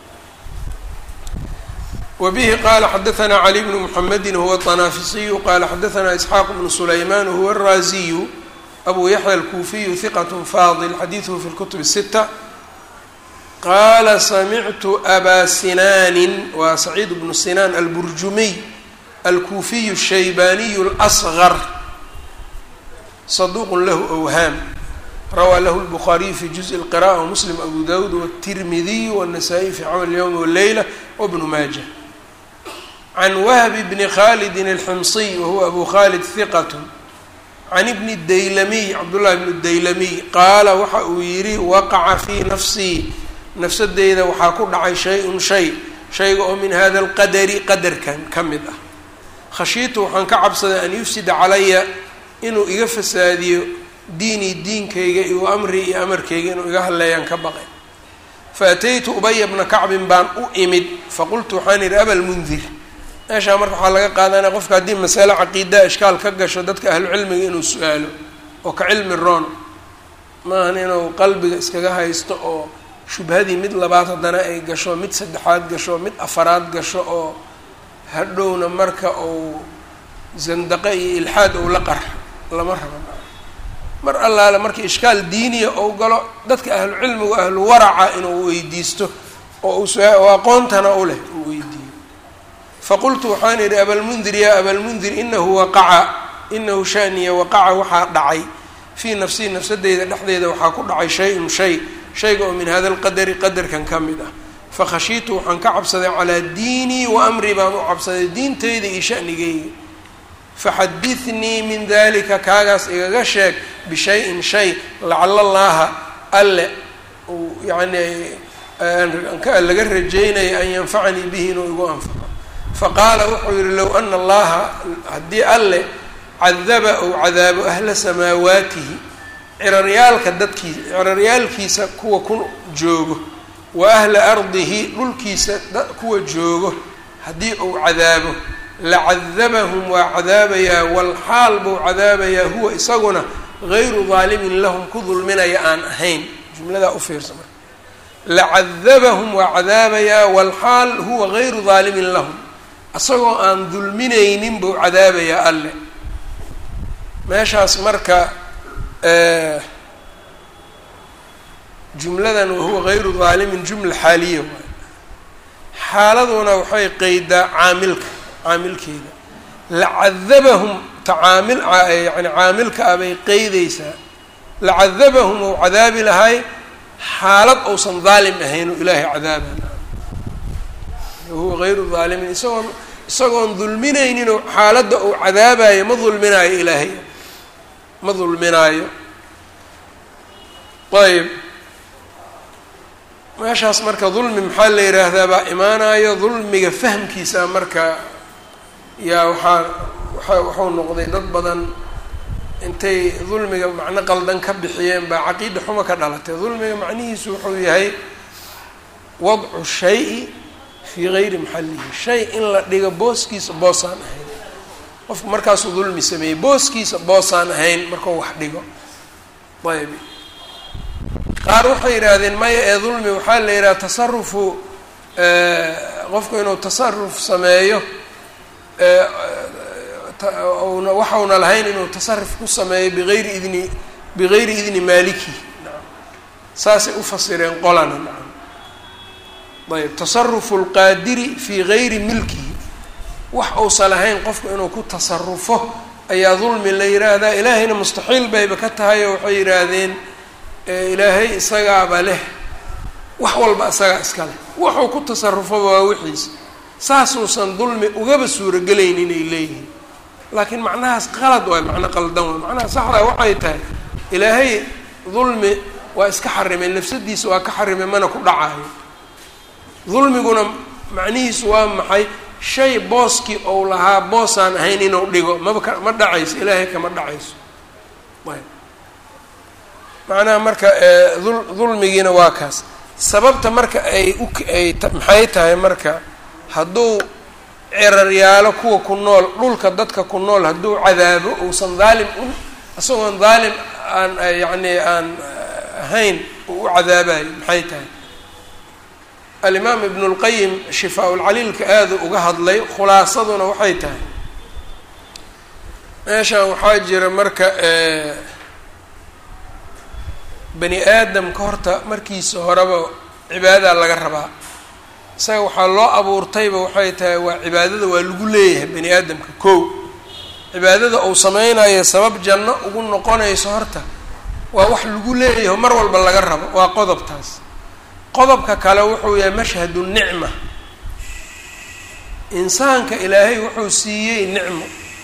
[SPEAKER 1] wbihi qala xadaثna cli bnu mxamedi huwa طanaafisiyu qala xadaثna isxaaq bnu sulayman huwa الraziyu abu yaxya alkuufiyu hiqat fadil xadiiثhu fi اlkutub الsita qala samictu aba sinaanin waa saciid bnu sinaan alburjumiy alkuufiyu الshaybaniyu اlأصغr saduq lahu أwhaam rawaa lahu الbukhaariyu fi juزء الqراءة wmuslim abu dawud wالtirmidiy wالnasaa-iy fi camal اlyowm wاleyla wbnu maaja can wahbi bni khalidin alximsiy wahuwa abu khalid hiqat can ibni daylamiy cabdullahi bni daylamiy qaala waxa uu yidhi waqaca fii nafsii nafsadeyda waxaa ku dhacay shay-un shay shayga oo min hada alqadari qadarkan ka mid ah khashiitu waxaan ka cabsaday an yufsida calaya inuu iga fasaadiyo diinii diinkayga iyo amrii iyo amarkayga inuu iga hadleeyaan ka baqay faataytu ubaya bna kacbin baan u imid faqultu waxaan idhi abalmundir meeshaa marka waxaa laga qaadanaya qofka haddii masale caqiidaa ishkaal ka gasho dadka ahlucilmiga inuu su-aalo oo ka cilmi roon maahan inuu qalbiga iskaga haysto oo shubhadii mid labaad haddana ay gasho mid saddexaad gasho mid afaraad gasho oo hadhowna marka uu zandaqe iyo ilxaad ou la qarxo lama rabo mar allaale marka ishkaal diiniya ou galo dadka ahlucilmigu ahlu waraca inuu weydiisto oo oo aqoontana u leh uu weydiiyo faqultu waxaan idhi abalmundir yaa abalmundir inahu waqaca inahu shaniya waqaca waxaa dhacay fii nafsii nafsadeyda dhexdeeda waxaa ku dhacay shay-un shay shayga oo min hada alqadari qadarkan ka mid ah fakhashiitu waxaan ka cabsaday calaa diinii wa amrii baan u cabsaday diintayda iyo shanigayga faxadithnii min dalika kaagaas igaga sheeg bishayin shay lacala llaaha alle uu yacni laga rajeynaya an yanfacanii bihi inuu igu anfaco faqaala wuxuu yihi low ana allaha haddii alle cadaba ou cadaabo ahla samaawaatihi ciraryaalka dadkiisa ciraryaalkiisa kuwa ku joogo wa ahla ardihi dhulkiisa kuwa joogo haddii uu cadaabo lacadabahum waa cadaabayaa walxaal buu cadaabayaa huwa isaguna gayru daalimin lahum ku dulminaya aan ahayn jumladaa u fiirsa marka lacadabahum waa cadaabayaa walxaal huwa gayru daalimin lahum isagoo aan dulminaynin buu cadaabayaa alle meeshaas marka jumladan wahuwa gayru daalimin jumla xaaliya waay xaaladuna waxay qeydaa caamilka caamilkeeda lacadabahum tacaamil yani caamilka ah bay qeydaysaa lacadabahum ou cadaabi lahay xaalad ousan daalim ahayn oo ilaahay cadaabana wahuwa gayru daalimin isagoon isagoon dulminaynin oo xaaladda uu cadaabayo ma dulminaayo ilaahay ma dulminaayo ayb meeshaas marka dulmi maxaa la yidhaahdaa baa imaanayo dulmiga fahmkiisa marka yaa waxaa waa waxuu noqday dad badan intay dulmiga macno qaldan ka bixiyeen baa caqiida xuma ka dhalatay dulmiga macnihiisu wuxuu yahay wadcu shay-i fii gayri maxallihi shay in la dhigo booskiisa boosaan ahayn qofku markaasuu dulmi sameeyey booskiisa boosaan ahayn markuu wax dhigo ayb qaar waxay yidhaahdeen maya ee dulmi waxaa la yidhaha tasarufu qofku inuu tasaruf sameeyo na waxauna lahayn inuu tasaruf ku sameeyo bigayri idni bigayri idni maaliki saasay ufasireen qolana nacam ayb tasarufu lqaadiri fii gayri milkihi wax uusan lahayn qofku inuu ku tasarufo ayaa dulmi la yidhaahdaa ilaahayna mustaxiil bayba ka tahay oo waxay yidhaahdeen ilaahay isagaaba leh wax walba isagaa iska leh wuxuu ku tasarufoba waa wixiisa saasuusan dulmi ugaba suurogelaynin inay leeyihiin laakiin macnahaas qalad waay macno qaldan waay macnaha saxdaa waxay tahay ilaahay dulmi waa iska xarimay nafsadiisa waa ka xarimay mana ku dhacaayo dulmiguna macnihiisu waa maxay shay booskii ou lahaa boosaan ahayn inuu dhigo maba ka ma dhacayso ilaahay kama dhacayso ayb macnaha marka dul dulmigiina waa kaas sababta marka ay u ay maxay tahay marka hadduu ciraryaalo kuwa ku nool dhulka dadka ku nool hadduu cadaabo uusan daalim u isagoon daalim aan yacni aan ahayn uu u cadaabayo maxay tahay alimaam ibnu lqayim shifaa-ulcaliilka aada uga hadlay khulaasaduna waxay tahay meeshan waxaa jira marka bani aadamka horta markiisa horeba cibaadadaa laga rabaa isaga waxaa loo abuurtayba waxay tahay waa cibaadada waa lagu leeyahay bani aadamka kow cibaadada uu sameynayo sabab janno ugu noqonayso horta waa wax lagu leeyaho mar walba laga rabo waa qodobtaas qodobka kale wuxuu yahay mashhadu nicma insaanka ilaahay wuxuu siiyey nicmo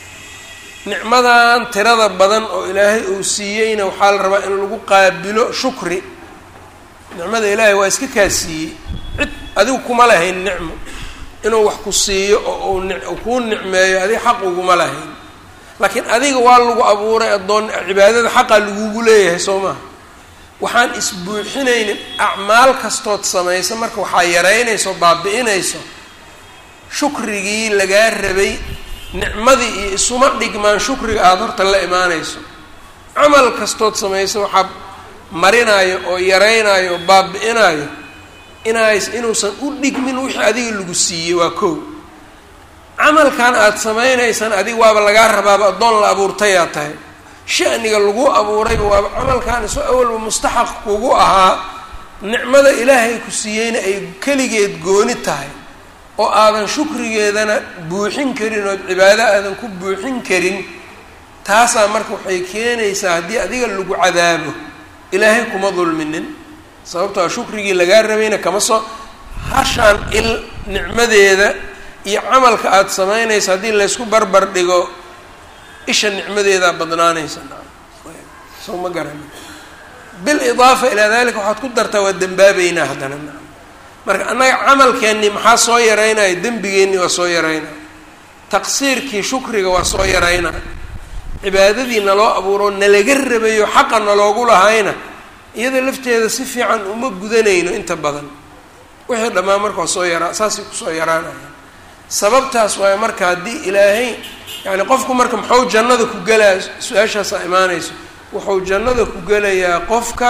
[SPEAKER 1] nicmadan tirada badan oo ilaahay uu siiyeyna waxaa la rabaa in lagu qaabilo shukri nicmada ilaahay waa iska kaa siiyey cid adigu kuma lahayn nicmo inuu wax ku siiyo oo uu kuu nicmeeyo adiga xaq uguma lahayn laakiin adiga waa lagu abuuray addoon cibaadada xaqaa lagugu leeyahay soo maha waxaan isbuuxinaynin acmaal kastood samaysa marka waxaa yaraynayso o baabi-inayso shukrigii lagaa rabay nicmadii iyo isuma dhigmaan shukriga aada horta la imaanayso camal kastood samayso waxaa marinayo oo yaraynayo oo baabi-inayo inays inuusan u dhigmin wixii adiga lagu siiyey waa kow camalkan aada samaynaysaan adiga waaba lagaa rabaaba addoon la abuurtayaa tahay shaniga lagu abuurayba waaba camalkan iso awalba mustaxaq kugu ahaa nicmada ilaahay ku siiyeyna ay keligeed gooni tahay oo aadan shukrigeedana buuxin karin ood cibaado aadan ku buuxin karin taasaa marka waxay keenaysaa haddii adiga lagu cadaabo ilaahay kuma dulminin sababtoo shukrigii lagaa rabayna kama soo hashaan il nicmadeeda iyo camalka aada samaynaysa haddii laysku barbar dhigo isha nicmadeedaa badnaanaysa soo ma garani bilidaafa ilaa dalika waxaad ku dartaa waa dembaabeynaa haddana na marka annaga camalkeennii maxaa soo yaraynaya dembigeennii waa soo yaraynaya taqsiirkii shukriga waa soo yaraynaya cibaadadii naloo abuuro nalaga rabayo xaqa naloogu lahayna iyada lafteeda si fiican uma gudanayno inta badan wixii dhammaan marka waa soo yaraa saasay kusoo yaraanaya sababtaas waayo marka haddii ilaahay yani qofku marka muxuu jannada ku gelaya su-aashaasaa imaanayso wuxuu jannada ku gelayaa qofka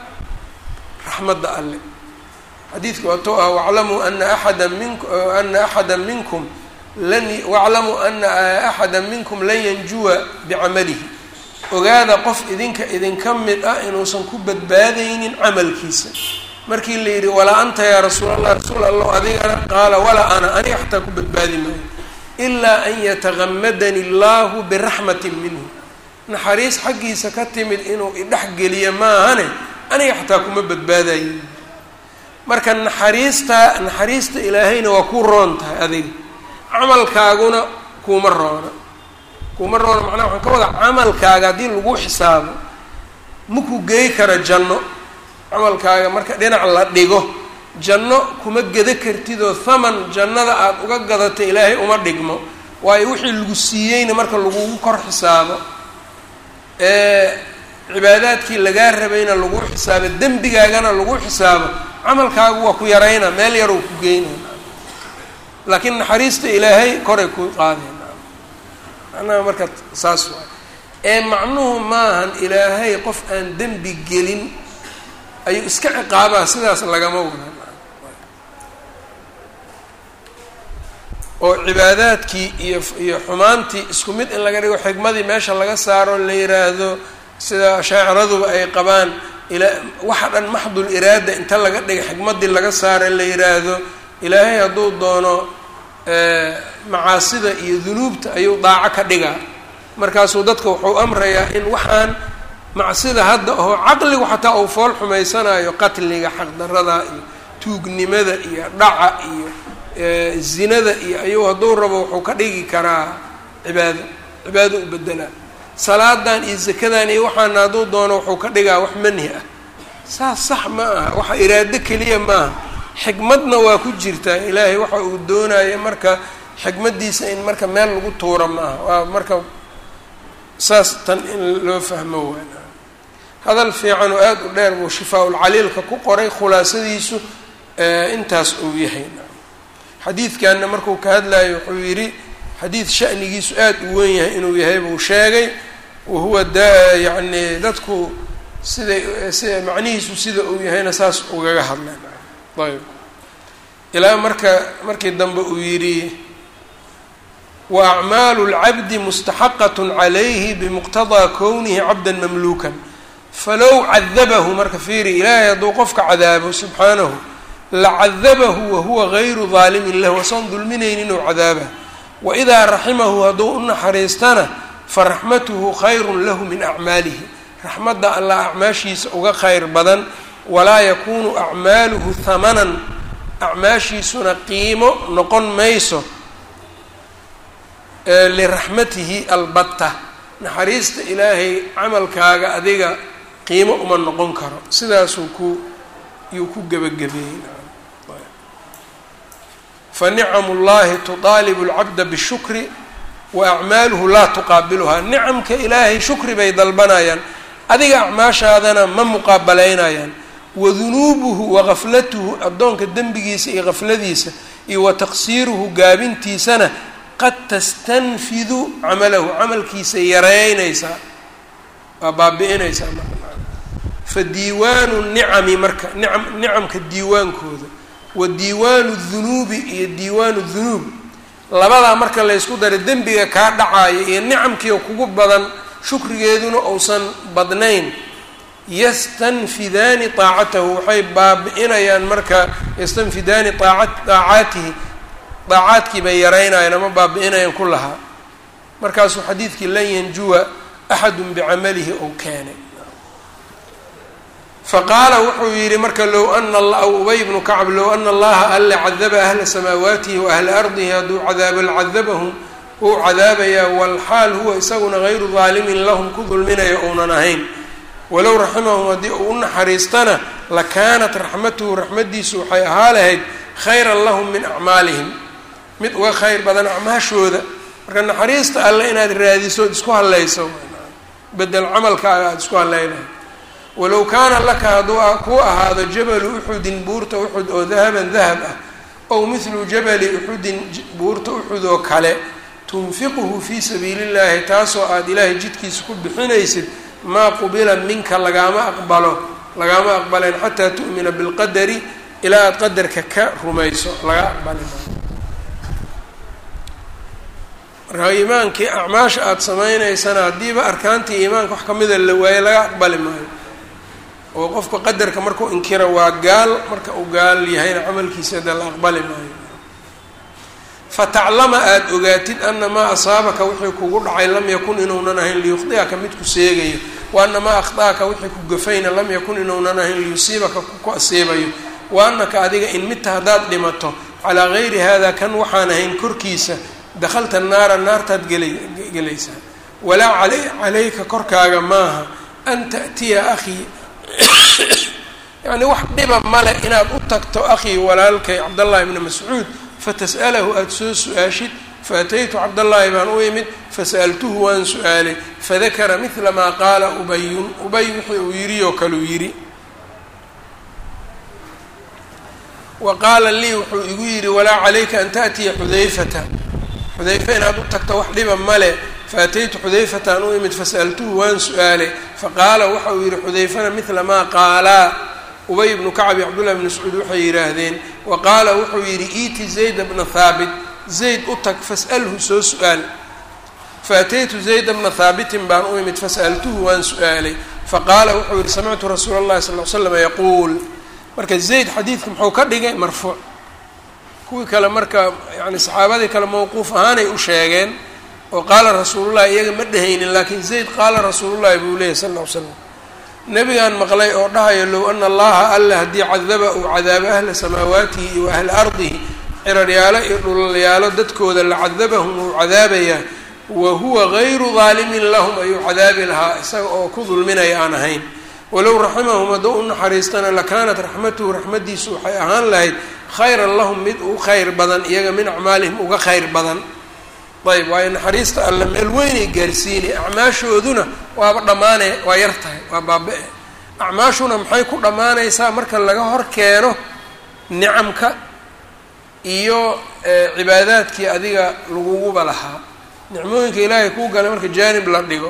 [SPEAKER 1] raxmadda alle xadiidka waatoo ah waclamuu ana axada mink ana axada minkum lan waclamuu ana axada minkum lan yanjuwa bicamalihi ogaada qof idinka idinka mid ah inuusan ku badbaadaynin camalkiisa markii la yidhi walaa anta yaa rasuul allah rasuul allah adigana qaala walaa ana aniga xataa ku badbaadi maayo ilaa an yatagamadani allahu biraxmatin minhu naxariis xaggiisa ka timid inuu idhexgeliyo maahane aniga xataa kuma badbaadayo marka naxariista naxariista ilaahayna waa ku roon tahay adiga camalkaaguna kuuma roona kuuma roona macnaha waxaan ka wadaa camalkaaga haddii lagu xisaabo maku geey kara janno camalkaaga marka dhinac la dhigo janno kuma geda kartidoo thaman jannada aada uga gadato ilaahay uma dhigmo waayo wixii lagu siiyeyna marka lagugu kor xisaabo ee cibaadaadkii lagaa rabayna lagu xisaabo dembigaagana lagu xisaabo camalkaagu waa ku yarayna meel yaruu ku geynay laakiin naxariista ilaahay koray ku qaadeen macnaha marka saas waay ee macnuhu maahan ilaahay qof aan dembi gelin ayuu iska ciqaabaa sidaas lagama wadan oo cibaadaadkii iyo iyo xumaantii isku mid in laga dhigo xikmadii meesha laga saaro la yiraahdo sida shaaciraduba ay qabaan ila waxa dhan maxdul iraada inta laga dhiga xikmadii laga saaro la yiraahdo ilaahay hadduu doono macaasida iyo dunuubta ayuu daaco ka dhigaa markaasuu dadka wuxuu amrayaa in waxaan macsida hadda oo caqligu xataa uu fool xumaysanayo qatliga xaqdarada iyo tuugnimada iyo dhaca iyo zinada iyo ayuu hadduu rabo wuxuu ka dhigi karaa cibaado cibaado u bedelaa salaadan iyo zakadan iyo waxaana hadduu doono wuxuu ka dhigaa wax manhi ah saas sax ma aha waxa iraado keliya maaha xikmadna waa ku jirtaa ilaahay waxa uu doonaya marka xikmaddiisa in marka meel lagu tuuro ma aha waa marka saas tan in loo fahmo waana hadal fiican oo aada u dheer buu shifaa-ulcaliilka ku qoray khulaasadiisu intaas uu yahay xadiidkanna markuu ka hadlayo wuxuu yidhi xadiid shanigiisu aada u weyn yahay inuu yahay buu sheegay wahuwa da yacni dadku siday sida macnihiisu sida uu yahayna saas ugaga hadleen ayb ilaa marka markii dambe uu yidhi wa acmaalu lcabdi mustaxaqat calayhi bimuqtadaa kownihi cabda mamluukan falow cadabahu marka fiiri ilaahay hadduu qofka cadaabo subxaanahu lacadabahu wahuwa gayru daalimin lahu asoon dulminaynin inuu cadaaba waidaa raximahu hadduu u naxariistana faraxmatuhu khayrun lahu min acmaalihi raxmadda allah acmaashiisa uga khayr badan walaa yakunu acmaaluhu hamanan acmaashiisuna qiimo noqon mayso liraxmatihi albatta naxariista ilaahay camalkaaga adiga qiimo uma noqon karo sidaasuu ku yuu ku gebagabeeyey fa nicamu llahi tudaalibu lcabda bishukri wa acmaaluhu laa tuqaabiluhaa nicamka ilaahay shukri bay dalbanayaan adiga acmaashaadana ma muqaabalaynayaan wa dunuubuhu wa gaflatuhu addoonka dembigiisa iyo gafladiisa iyo wa taqsiiruhu gaabintiisana qad tastanfidu camalahu camalkiisa yareynaysaa waa baabi-inaysaa fa diiwaanu nicami marka nicam nicamka diiwaankooda wa diiwaanu dunuubi iyo diiwaanu dunuub labadaa marka laysku daray dembiga kaa dhacaayo iyo nicamkiio kugu badan shukrigeeduna uusan badnayn yastanfidaani taacatahu waxay baabi-inayaan marka yastanfidaani aaca daacaatihi daacaadkii bay yaraynayaan ama baabi-inayaan ku lahaa markaasuu xadiidkii lan yanjuwa axadun bicamalihi ou keenay faqaala wuxuu yidhi marka low ana ubay bnu kacb low ana allaha alla cadaba ahla samaawaatihi wa ahla ardihi hadduu cadaabo lcadabahum wuu cadaabayaa walxaal huwa isaguna gayru daalimin lahum ku dulminayo ounan ahayn walow raximahum haddii uu u naxariistana lakaanat raxmatuhu raxmaddiisu waxay ahaa lahayd khayran lahum min acmaalihim mid uga khayr badan acmaashooda marka naxariista alle inaad raadiso isku hallayso bedel camalkaaga aada isku hallaynahay walow kaana laka hadduu ku ahaado jabalu uxudin buurta uxud oo dahaban dahab ah ow mithlu jabali uxudin buurta uxud oo kale tunfiquhu fii sabiili llahi taasoo aada ilaahay jidkiisa ku bixinaysid maa qubila minka lagaama aqbalo lagaama aqbaleen xataa tu'mina bilqadari ilaa aada qadarka ka rumayso laga aqbali maayo marka iimaankii acmaasha aada samaynaysana haddiiba arkaantii iimaanka wax kamida la waaye laga aqbali maayo oo qofka qadarka markuu inkira waa gaal marka uu gaal yahayna camalkiisa de la aqbali maayo fataclama aada ogaatid ana maa asaabaka wixii kugu dhacay lam yakun inuunan ahayn liyukhdi'aka mid ku seegayo wa ana maa akhda'aka wixii ku gafayna lam yakun inuunan ahayn liyusiibaka ku asiibayo wa anaka adiga in midta haddaad dhimato calaa gayri hada kan waxaan ahayn korkiisa dakhalta naara naartaad gela gelaysaa walaa calayka korkaaga maaha an ta'tiya akhii yacni wax dhiba male inaad u tagto akhii walaalkay cabdallahi ibni mascuud fatas'alahu aada soo su-aashid faataytu cabdallaahi baan u imid fasa'altuhu waan su-aalay fadakara midla maa qaala ubayun ubay wixii uu yidhi oo kaleu yidhi wa qaala lii wuxuu igu yidhi walaa calayka an ta'tiya xudayfata xudayfa inaad u tagto wax dhiba male faataytu xudayfataan u imid fasa'altuhu waan su-aalay faqaala waxa uu yidhi xudayfana midla maa qaalaa ubay ibnu kacb iyo cabdullahi bni mascuud waxay yidhaahdeen wa qaala wuxuu yidhi iiti zayda bna haabit zayd u tag fas'alhu soo su-aal faataytu zayda bna haabitin baan u imid fasa'altuhu waan su-aalay faqaala wuxuu yihi samictu rasuula اllahi sal l slam yaquul marka zayd xadiidka muxuu ka dhigay marfuuc kuwii kale marka yani saxaabadii kale mawquuf ahaanay u sheegeen oo qaala rasuulullahi iyaga ma dhehaynin laakiin zayd qaala rasuulullahi buu leeyahy sal l l slam nebigaan maqlay oo dhahayo low ana allaha alla haddii cadaba uu cadaabo ahla samaawaatihi iyo ahla ardihi ciraryaalo iyo dhulalyaalo dadkooda la cadabahum uu cadaabayaa wa huwa gayru daalimin lahum ayuu cadaabi lahaa isaga oo ku dulminaya aan ahayn walow raximahum hadduu u naxariistana lakaanat raxmatuhu raxmaddiisu waxay ahaan lahayd khayran lahum mid u khayr badan iyaga min acmaalihim uga khayr badan ayb waayo naxariista alle meel weynay gaarsiinay acmaashooduna waaba dhammaane waa yar tahay waa baaba-e acmaashuna maxay ku dhammaanaysaa marka laga hor keeno nicamka iyo cibaadaadkii adiga laguguba lahaa nicmooyinka ilaahay kuu galay marka jaanib la dhigo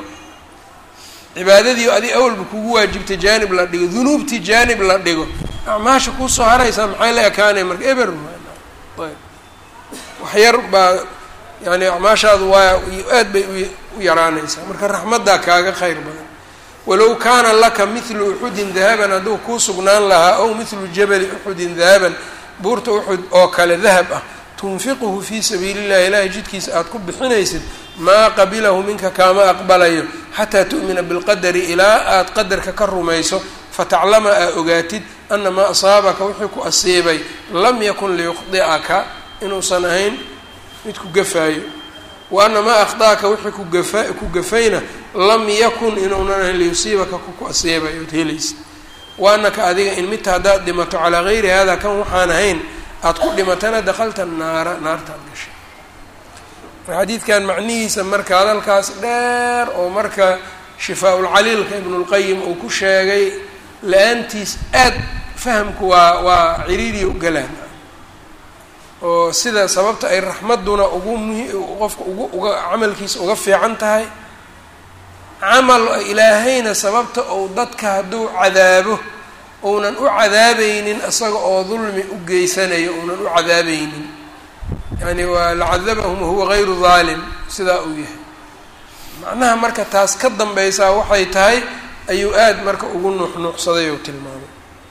[SPEAKER 1] cibaadadii adi awalba kugu waajibtay jaanib la dhigo dunuubtii jaanib la dhigo acmaasha kuusoo haraysaa maxay la ekaanay marka eber ayb wax yar baa yani acmaashaadu waa aad bay u yaraanaysaa marka raxmaddaa kaaga khayr badan walow kaana laka mithlu uxudin dahaban hadduu kuu sugnaan lahaa ow mithlu jabali uxudin dahaban buurta uxud oo kale dahab ah tunfiquhu fii sabiili illahi ilaahay jidkiisa aada ku bixinaysid maa qabilahu minka kaama aqbalayo xataa tu'mina bilqadari ilaa aada qadarka ka rumayso fataclama aa ogaatid ana maa asaabaka wixii ku asiibay lam yakun liyukhdi'aka inuusan ahayn mid ku gafaayo wa ana maa akhdaaka wixii kugafa ku gafayna lam yakun inuunan ahayn liyusiibaka kuku asiibay ood helaysa wa anaka adiga in midta haddaad dhimato calaa gayri hada kan waxaan ahayn aada ku dhimatana dakhalta naara naartaad gashay xadiidkan macnihiisa marka hadalkaas dheer oo marka shifaa-ulcaliilka ibnulqayim uu ku sheegay la-aantiis aad fahamku waa waa ciriiriya u galaan oo sida sababta ay raxmadduna ugu muhi qofka ugu uga camalkiisa uga fiican tahay camal ilaahayna sababta ou dadka hadduu cadaabo ounan u cadaabaynin isaga oo dulmi u geysanayo ounan u cadaabaynin yani waa lacadabahum wahuwa gayru daalim sidaa uu yahay macnaha marka taas ka dambaysaa waxay tahay ayuu aada marka ugu nuuxnuuxsaday oo tilmaamay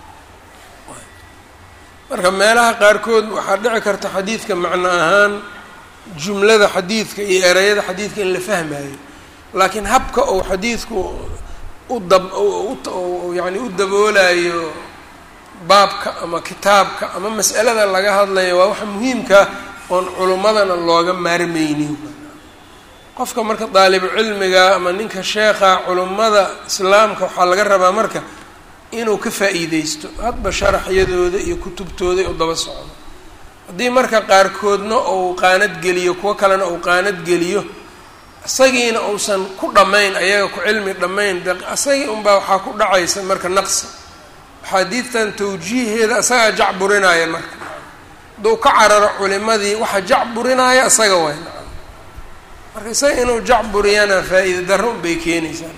[SPEAKER 1] marka meelaha qaarkood waxaa dhici karta xadiidka macno ahaan jumlada xadiidka iyo ereyada xadiidka in la fahmayo laakiin habka uu xadiidku u dab yani u daboolayo baabka ama kitaabka ama mas'alada laga hadlayo waa waxa muhiimka oon culummadana looga maarmeynin qofka marka daalibu cilmiga ama ninka sheekha culummada islaamka waxaa laga rabaa marka inuu ka faa-iideysto hadba sharaxyadooda iyo kutubtooda u daba socdo haddii marka qaarkoodna uu qaanad geliyo kuwo kalena uu qaanad geliyo isagiina uusan ku dhammayn ayaga ku cilmi dhammayn de isagii unbaa waxaa ku dhacaysa marka naqsi axaadiidtan tawjiiheeda isagaa jacburinaya marka hadduu ka cararo culimadii waxa jacburinaya isaga way marka isaga inuu jacburiyana faa-iida darro unbay keenaysaa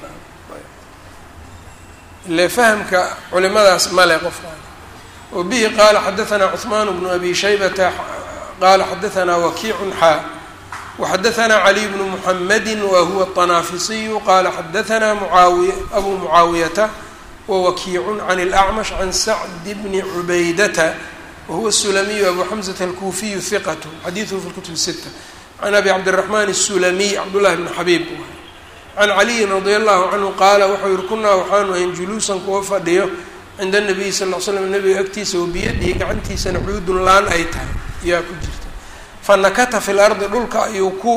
[SPEAKER 1] ile fahamka culimadaas male qofkaan wa bihi qaala xadaanaa cuثmaan bnu abi shaybata qaala xadaanaa wakiicun xaa waxadaanaa caliy bnu muxamadi wa huwa الطanaafisiyu qaala xadaanaa muaawiy abu mucaawiyata wawakiicun can اlأcmash can sacd bni cubaydata wahuwa الsulamiyu abu xamزata alkuufiyu hiqat xadiiثhu fi اlkutub الsita can abi cabdالraxman الsulamiy cabdullahi bni xabiib can caliyin radi allahu canhu qaala wuxuu yihi kunaa waxaanu ahayn juluusan kuwa fadhiyo cinda nabiyi sal l slam nabiga agtiisa oo biyadihi gacantiisana cuudun laan ay tahay ayaa ku jirta fa nakata fi lardi dhulka ayuu ku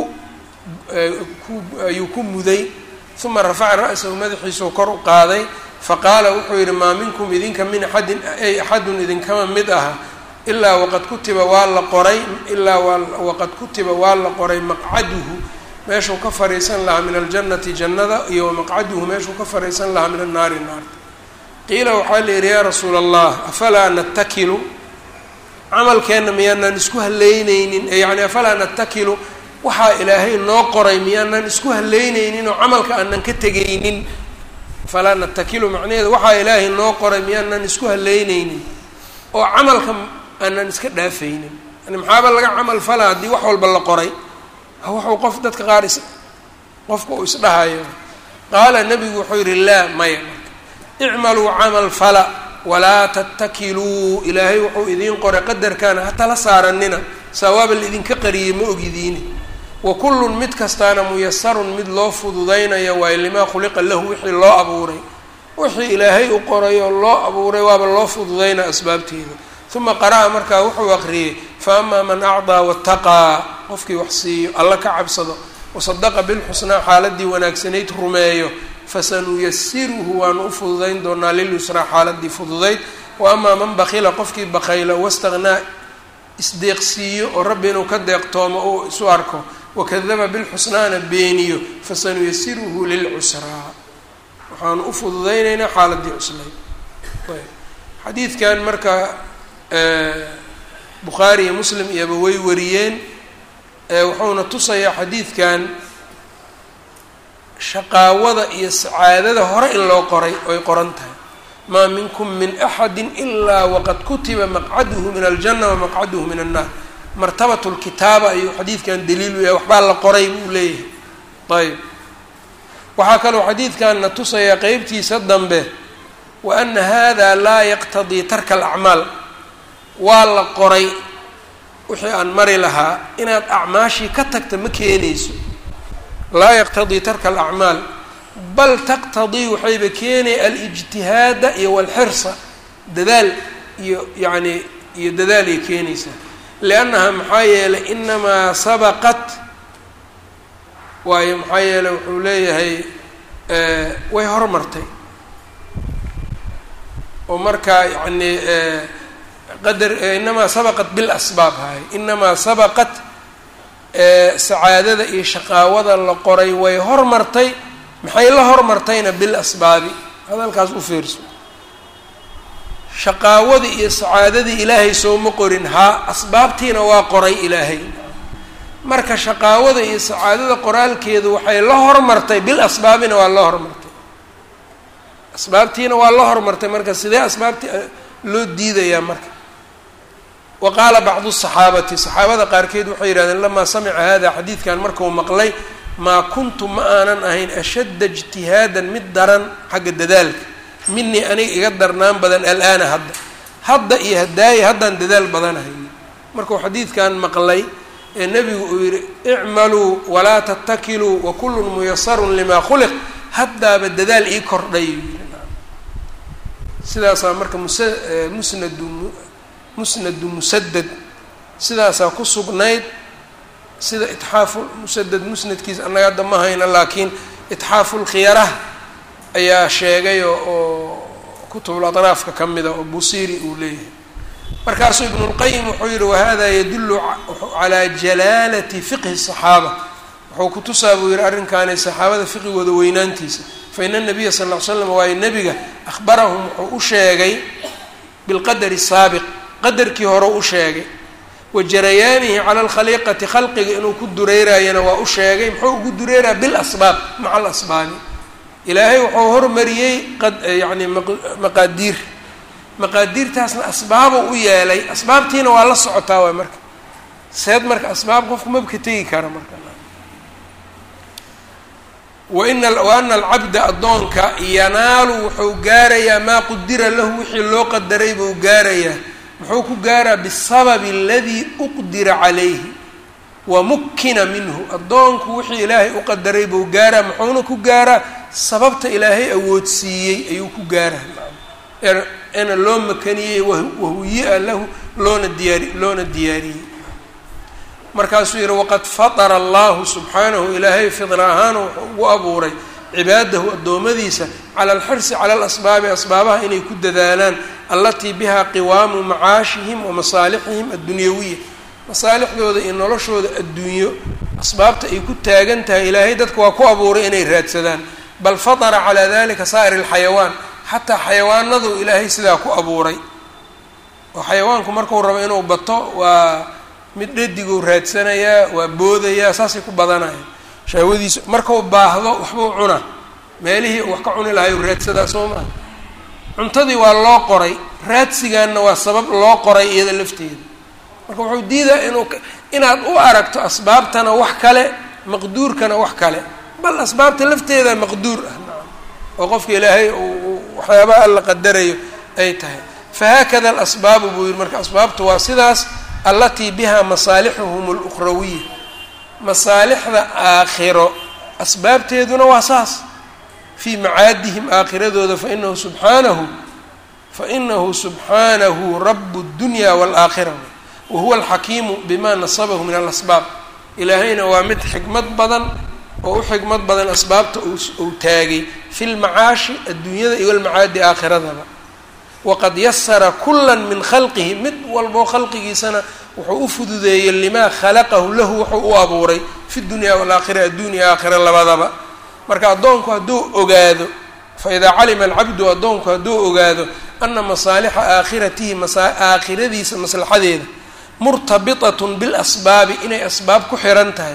[SPEAKER 1] ku ayuu ku muday uma rafaca ra-sahu madaxiisuu kor u qaaday faqaala wuxuu yihi maa minkum idinka min axadin ay axadun idinkama mid aha ilaa waqad kutiba waa la qoray ilaa waqad kutiba waa la qoray maqcaduhu meeshuu ka fariisan lahaa min aljannati jannada iyo wamaqcaduhu meeshuu ka fariisan lahaa min annaari naarta qiila waxaa la yidhi yaa rasuula allah afalaa natakilu camalkeenna miyaanaan isku haleyneynin yani afalaa natakilu waxaa ilaahay noo qoray miyaanaan isku haleyneynin oo camalka aanan ka tegaynin afalaa natakilu macnaheedu waxaa ilaahay noo qoray miyaanaan isku haleyneynin oo camalka aanan iska dhaafaynin yani maxaaba laga camal falaa haddii wax walba la qoray wuxuu qof dadka qaar is qofka uu isdhahayo qaala nebigu wuxuu yihi laa maya icmaluu camal fala walaa tattakiluu ilaahay wuxuu idiin qoray qadarkaana ha tala saaranina sawaaba laidinka qariyey ma ogidiini wa kullun mid kastaana muyasarun mid loo fududaynayo waayo limaa khuliqa lahu wixii loo abuuray wixii ilaahay u qoray oo loo abuuray waaba loo fududaynaa asbaabteeda uma qara'a markaa wuxuu aqriyey fa amaa man acdaa wataqaa qofkii wax siiyo alla ka cabsado wasadaqa bilxusnaa xaaladii wanaagsanayd rumeeyo fasanuyasiruhu waanu u fududayn doonaa lilyusraa xaaladii fududayd wa amaa man bakila qofkii bakayla wastaknaa isdeeqsiiyo oo rabbi inuu ka deeqtoomo uu isu arko wakadaba bilxusnaana beeniyo fasanuyasiruhu lilcusraa waxaanu u fududaynaynaa xaaladii cuslayd xadiidkan marka bukhaari iyo muslim iyoba way wariyeen wuxuuna tusayaa xadiidkan shaqaawada iyo sacaadada hore in loo qoray oy qoran tahay maa minkum min axadi ilaa waqad kutiba maqcaduhu min aljanna wamaqcaduhu min annaar martabat lkitaaba ayuu xadiidkan daliilu yahay waxbaa la qoray buu leeyahay ayb waxaa kaloo xadiidkanna tusayaa qeybtiisa dambe wa ana hada laa yaqtadii tarka alacmaal waa la qoray wixii aan mari lahaa inaad acmaashii ka tagta ma keenayso laa yaqtadii tarka alacmaal bal taqtadii waxayba keenaya alijtihaada iyo walxirsa dadaal iyo yacni iyo dadaalay keenaysaa liannaha maxaa yeelay inamaa sabaqat waayo maxaa yeeley wuxuu leeyahay way hormartay oo marka yacni qadar inamaa sabaqat bilasbaab haay inamaa sabaqat sacaadada iyo shaqaawada la qoray way hormartay maxay la hormartayna bilasbaabi hadalkaas u fiirso shaqaawadii iyo sacaadadii ilaahay sooma qorin haa asbaabtiina waa qoray ilaahay marka shaqaawada iyo sacaadada qoraalkeedu waxay la hormartay bil asbaabina waa la hormartay asbaabtiina waa la hormartay marka sidee asbaabtii loo diidayaa marka wa qaala bacdu saxaabati saxaabada qaarkeed waxay yidhahdeen lamaa samica hada xadiidkan markuu maqlay maa kuntu ma aanan ahayn ashadda ijtihaadan mid daran xagga dadaalka minii aniga iga darnaan badan alaana hadda hadda iyo hadaaye haddaan dadaal badanahay markuu xadiidkan maqlay ee nebigu uu yidhi icmaluu walaa tattakiluu wa kullun muyasarun limaa khuliq haddaaba dadaal ii kordhay sidaasaa marka musa musnadu musnadu musadad sidaasaa ku sugnayd sida itxaafu musadad musnadkiisa annaga hadda ma hayna laakiin itxaafulkhiyarah ayaa sheegay oo kutubul atraafka ka mida oo busiiri uu leeyahay markaasuu ibnulqayim wuxuu yihi wahada yadullu calaa jalaalati fiqhi saxaaba wuxuu kutusaa buu yihi arrinkaani saxaabada fiqigooda weynaantiisa fa ina nabiya sal ll ly slam waayo nebiga ahbarahum wuxuu u sheegay bilqadari saabiq qadarkii hore u sheegay wa jarayaanihi cala alkhaliiqati khalqiga inuu ku dureeraayana waa u sheegay muxuu ugu dureeraa bilasbaab maca alasbaabi ilaahay wuxuu hormariyey yani maqaadiir maqaadiirtaasna asbaabuu u yeelay asbaabtiina waa la socotaa waay marka seed marka asbaab qofku mabka tegi kara marka waina wa ana alcabda addoonka yanaalu wuxuu gaarayaa maa qudira lahu wixii loo qadaray buu gaarayaa muxuu ku gaaraa bisababi aladii uqdira calayhi wa mukkina minhu addoonku wixii ilaahay u qadaray buu gaaraa muxuuna ku gaaraa sababta ilaahay awoodsiiyey ayuu ku gaaraa ena loo makaniyey wahuyi-a lahu loona diyaari loona diyaariyey markaasuu yihi waqad fatara allahu subxaanahu ilaahay fidra ahaana wuxuu ugu abuuray cibaadahu addoommadiisa cala alxirsi cala alasbaabi asbaabaha inay ku dadaalaan allatii bihaa qiwaamu macaashihim wa masaalixihim addunyawiya masaalixdooda iyo noloshooda adduunyo asbaabta ay ku taagan tahay ilaahay dadka waa ku abuuray inay raadsadaan bal fatara calaa dalika saa'ir alxayawaan xataa xayawaanadu ilaahay sidaa ku abuuray oo xayawaanku marku rabo inuu bato waa mid dhadiguu raadsanayaa waa boodayaa saasay ku badanayaan shahwadiisu markuu baahdo waxbuu cunaa meelihii uu wax ka cuni lahay u raadsadaa soo maha cuntadii waa loo qoray raadsigaanna waa sabab loo qoray iyada lafteeda marka wuxuu diidaa inuu inaad u aragto asbaabtana wax kale maqduurkana wax kale bal asbaabta lafteeda maqduur ah oo qofka ilaahay uu waxyaabaha alla qadarayo ay tahay fahaakada alasbaabu buu yihi marka asbaabtu waa sidaas allatii bihaa masaalixuhum alukhrawiya masaalixda aakhiro asbaabteeduna waa saas fii macaadihim aakhiradooda fainahu subxaanahu fainahu subxaanahu rabu اdunya wاlaakhira wahuwa alxakiimu bima nasabahu min alasbaab ilaahayna waa mid xikmad badan oo u xikmad badan asbaabta uu taagay fi lmacaashi adduunyada iyo almacaadi aakhiradaba waqad yasara kula min khalqihi mid walboo khalqigiisana wuxuu u fududeeyey limaa khalaqahu lahu wuxuu u abuuray fi dunya walaakhira adduunya aakhira labadaba marka addoonku hadduu ogaado faidaa calima alcabdu addoonku hadduu ogaado ana masaalixa aakhiratihi aakhiradiisa maslaxadeeda murtabitatun bilasbaabi inay asbaab ku xiran tahay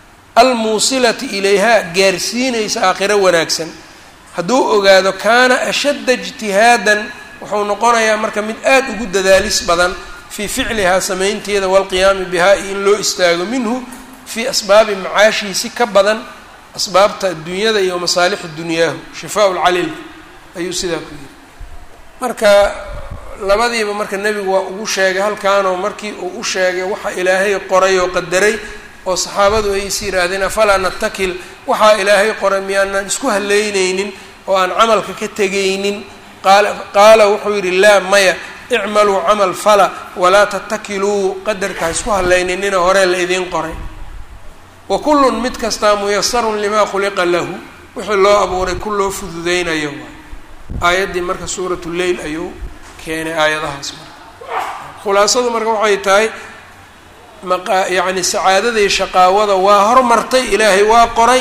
[SPEAKER 1] almuusilati ilayha gaarsiinaysa aakhiro wanaagsan hadduu ogaado kaana ashadda ijtihaadan wuxuu noqonayaa marka mid aada ugu dadaalis badan fii ficlihaa samaynteeda waalqiyaami bihaa iyo in loo istaago minhu fii asbaabi macaashihi si ka badan asbaabta adduunyada iyo masaalixu dunyaahu shifaa lcalil ayuu sidaa ku yidhi marka labadiiba marka nebigu waa ugu sheegay halkaanoo markii uu u sheegay waxa ilaahay qoray oo qadaray oo saxaabadu ay is yidhaahdeen afalaa natakil waxaa ilaahay qoray miyaanaan isku haleyneynin oo aan camalka ka tegaynin qaala qaala wuxuu yidhi laa maya icmaluu camal fala walaa tatakiluu qadarka ha isku haleyninina horee la idiin qoray wa kullun mid kastaa muyasarun limaa khuliqa lahu wixii loo abuuray ku loo fududeynayo waay aayaddii marka suuratu leyl ayuu keenay aayadahaas marka khulaasadu marka waxay tahay maqa yacni sacaadadii shaqaawada waa hormartay ilaahay waa qoray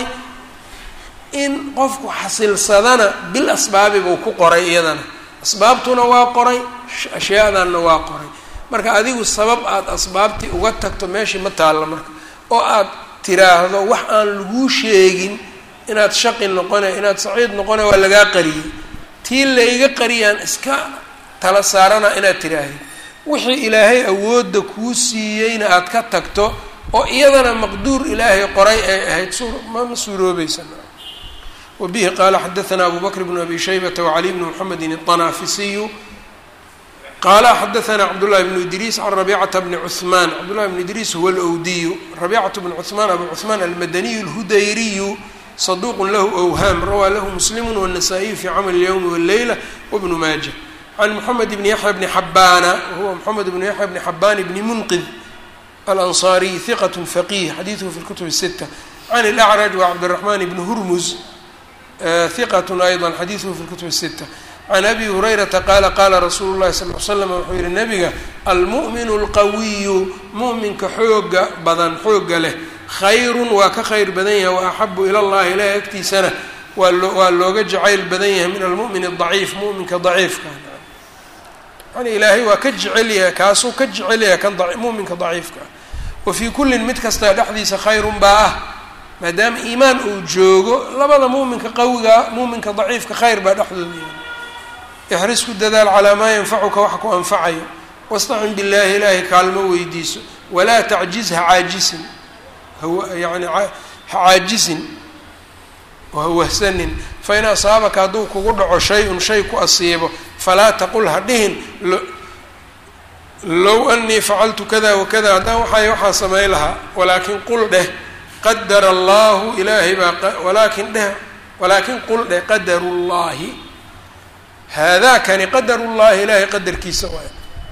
[SPEAKER 1] in qofku xasilsadana bil asbaabi buu ku qoray iyadana asbaabtuna waa qoray ashyaadanna waa qoray marka adigu sabab aada asbaabtii uga tagto meeshii ma taalla marka oo aad tiraahdo wax aan laguu sheegin inaad shaqi noqone inaad saciid noqone waa lagaa qariyey tii layga qariyaan iska tala saarana inaad tiraahdi wixii ilaahay awoodda kuu siiyeyna aada ka tagto oo iyadana maqduur ilaahay qoray ay ahayd su mama suuroobaysa wabihi qaala xadaanaa abu bakr bnu abi shaybata wacali bni mxamedin الطanaafisiyu qaala xadaanaa cabdullahi bnu idriis can rabicata bni cuثmaan cabdullahi bnu idriis huwa alwdiyu rabicatu bn cuثmaan abu cuثmaan almadaniyu اlhudayriyu صaduq lahu أwhaam rawaa lahu muslimu wالnasaa-iyu fi camal اlyowmi wاlleyla wbnu maaja can moxamed bni yaxya bni xabaana wahuwa moxamed bni yaxya bni xabaan bni munqid alanصariy hiqat faqih xadiiduhu fi اlkutub الsita can اlأcraj wa cabdالraxman bni hurmuz hiqat ayضa xadiiduhu fi اlkutub الsita can abi hurayrata qaala qaala rasuulu llahi sal l slam wuxuu yihi nabiga almu'minu اlqawiyu mu'minka xooga badan xooga leh khayrun waa ka khayr badan yahay wa axabu ila llahi ilahi agtiisana waa loo waa looga jacayl badan yahay min almu'min الضaciif mu'minka daciifka yani ilaahay waa ka jecel yahay kaasuu ka jecel yahay kan mu'minka daciifka ah wa fii kullin mid kastaa dhexdiisa khayrun baa ah maadaama iimaan uu joogo labada mu'minka qawiga mu'minka daciifka khayr baa dhexdooda yahay ixris ku dadaal calaa maa yanfacuka waxa ku anfacayo wastacin billaahi ilaahay kaalmo weydiiso walaa tacjiz ha caajisin yani ha caajisin hawahsanin fain asaabaka hadduu kugu dhaco shay-un shay ku asiibo falaa taqul ha dhihin low anii facaltu kada wakada haddaan waxay waxaa samayn lahaa walaakin qul dheh qadara allahu ilaahay baa walaakin dheh walaakin qul dheh qadaru llaahi haadaakani qadaru llahi ilaahay qadarkiisa waay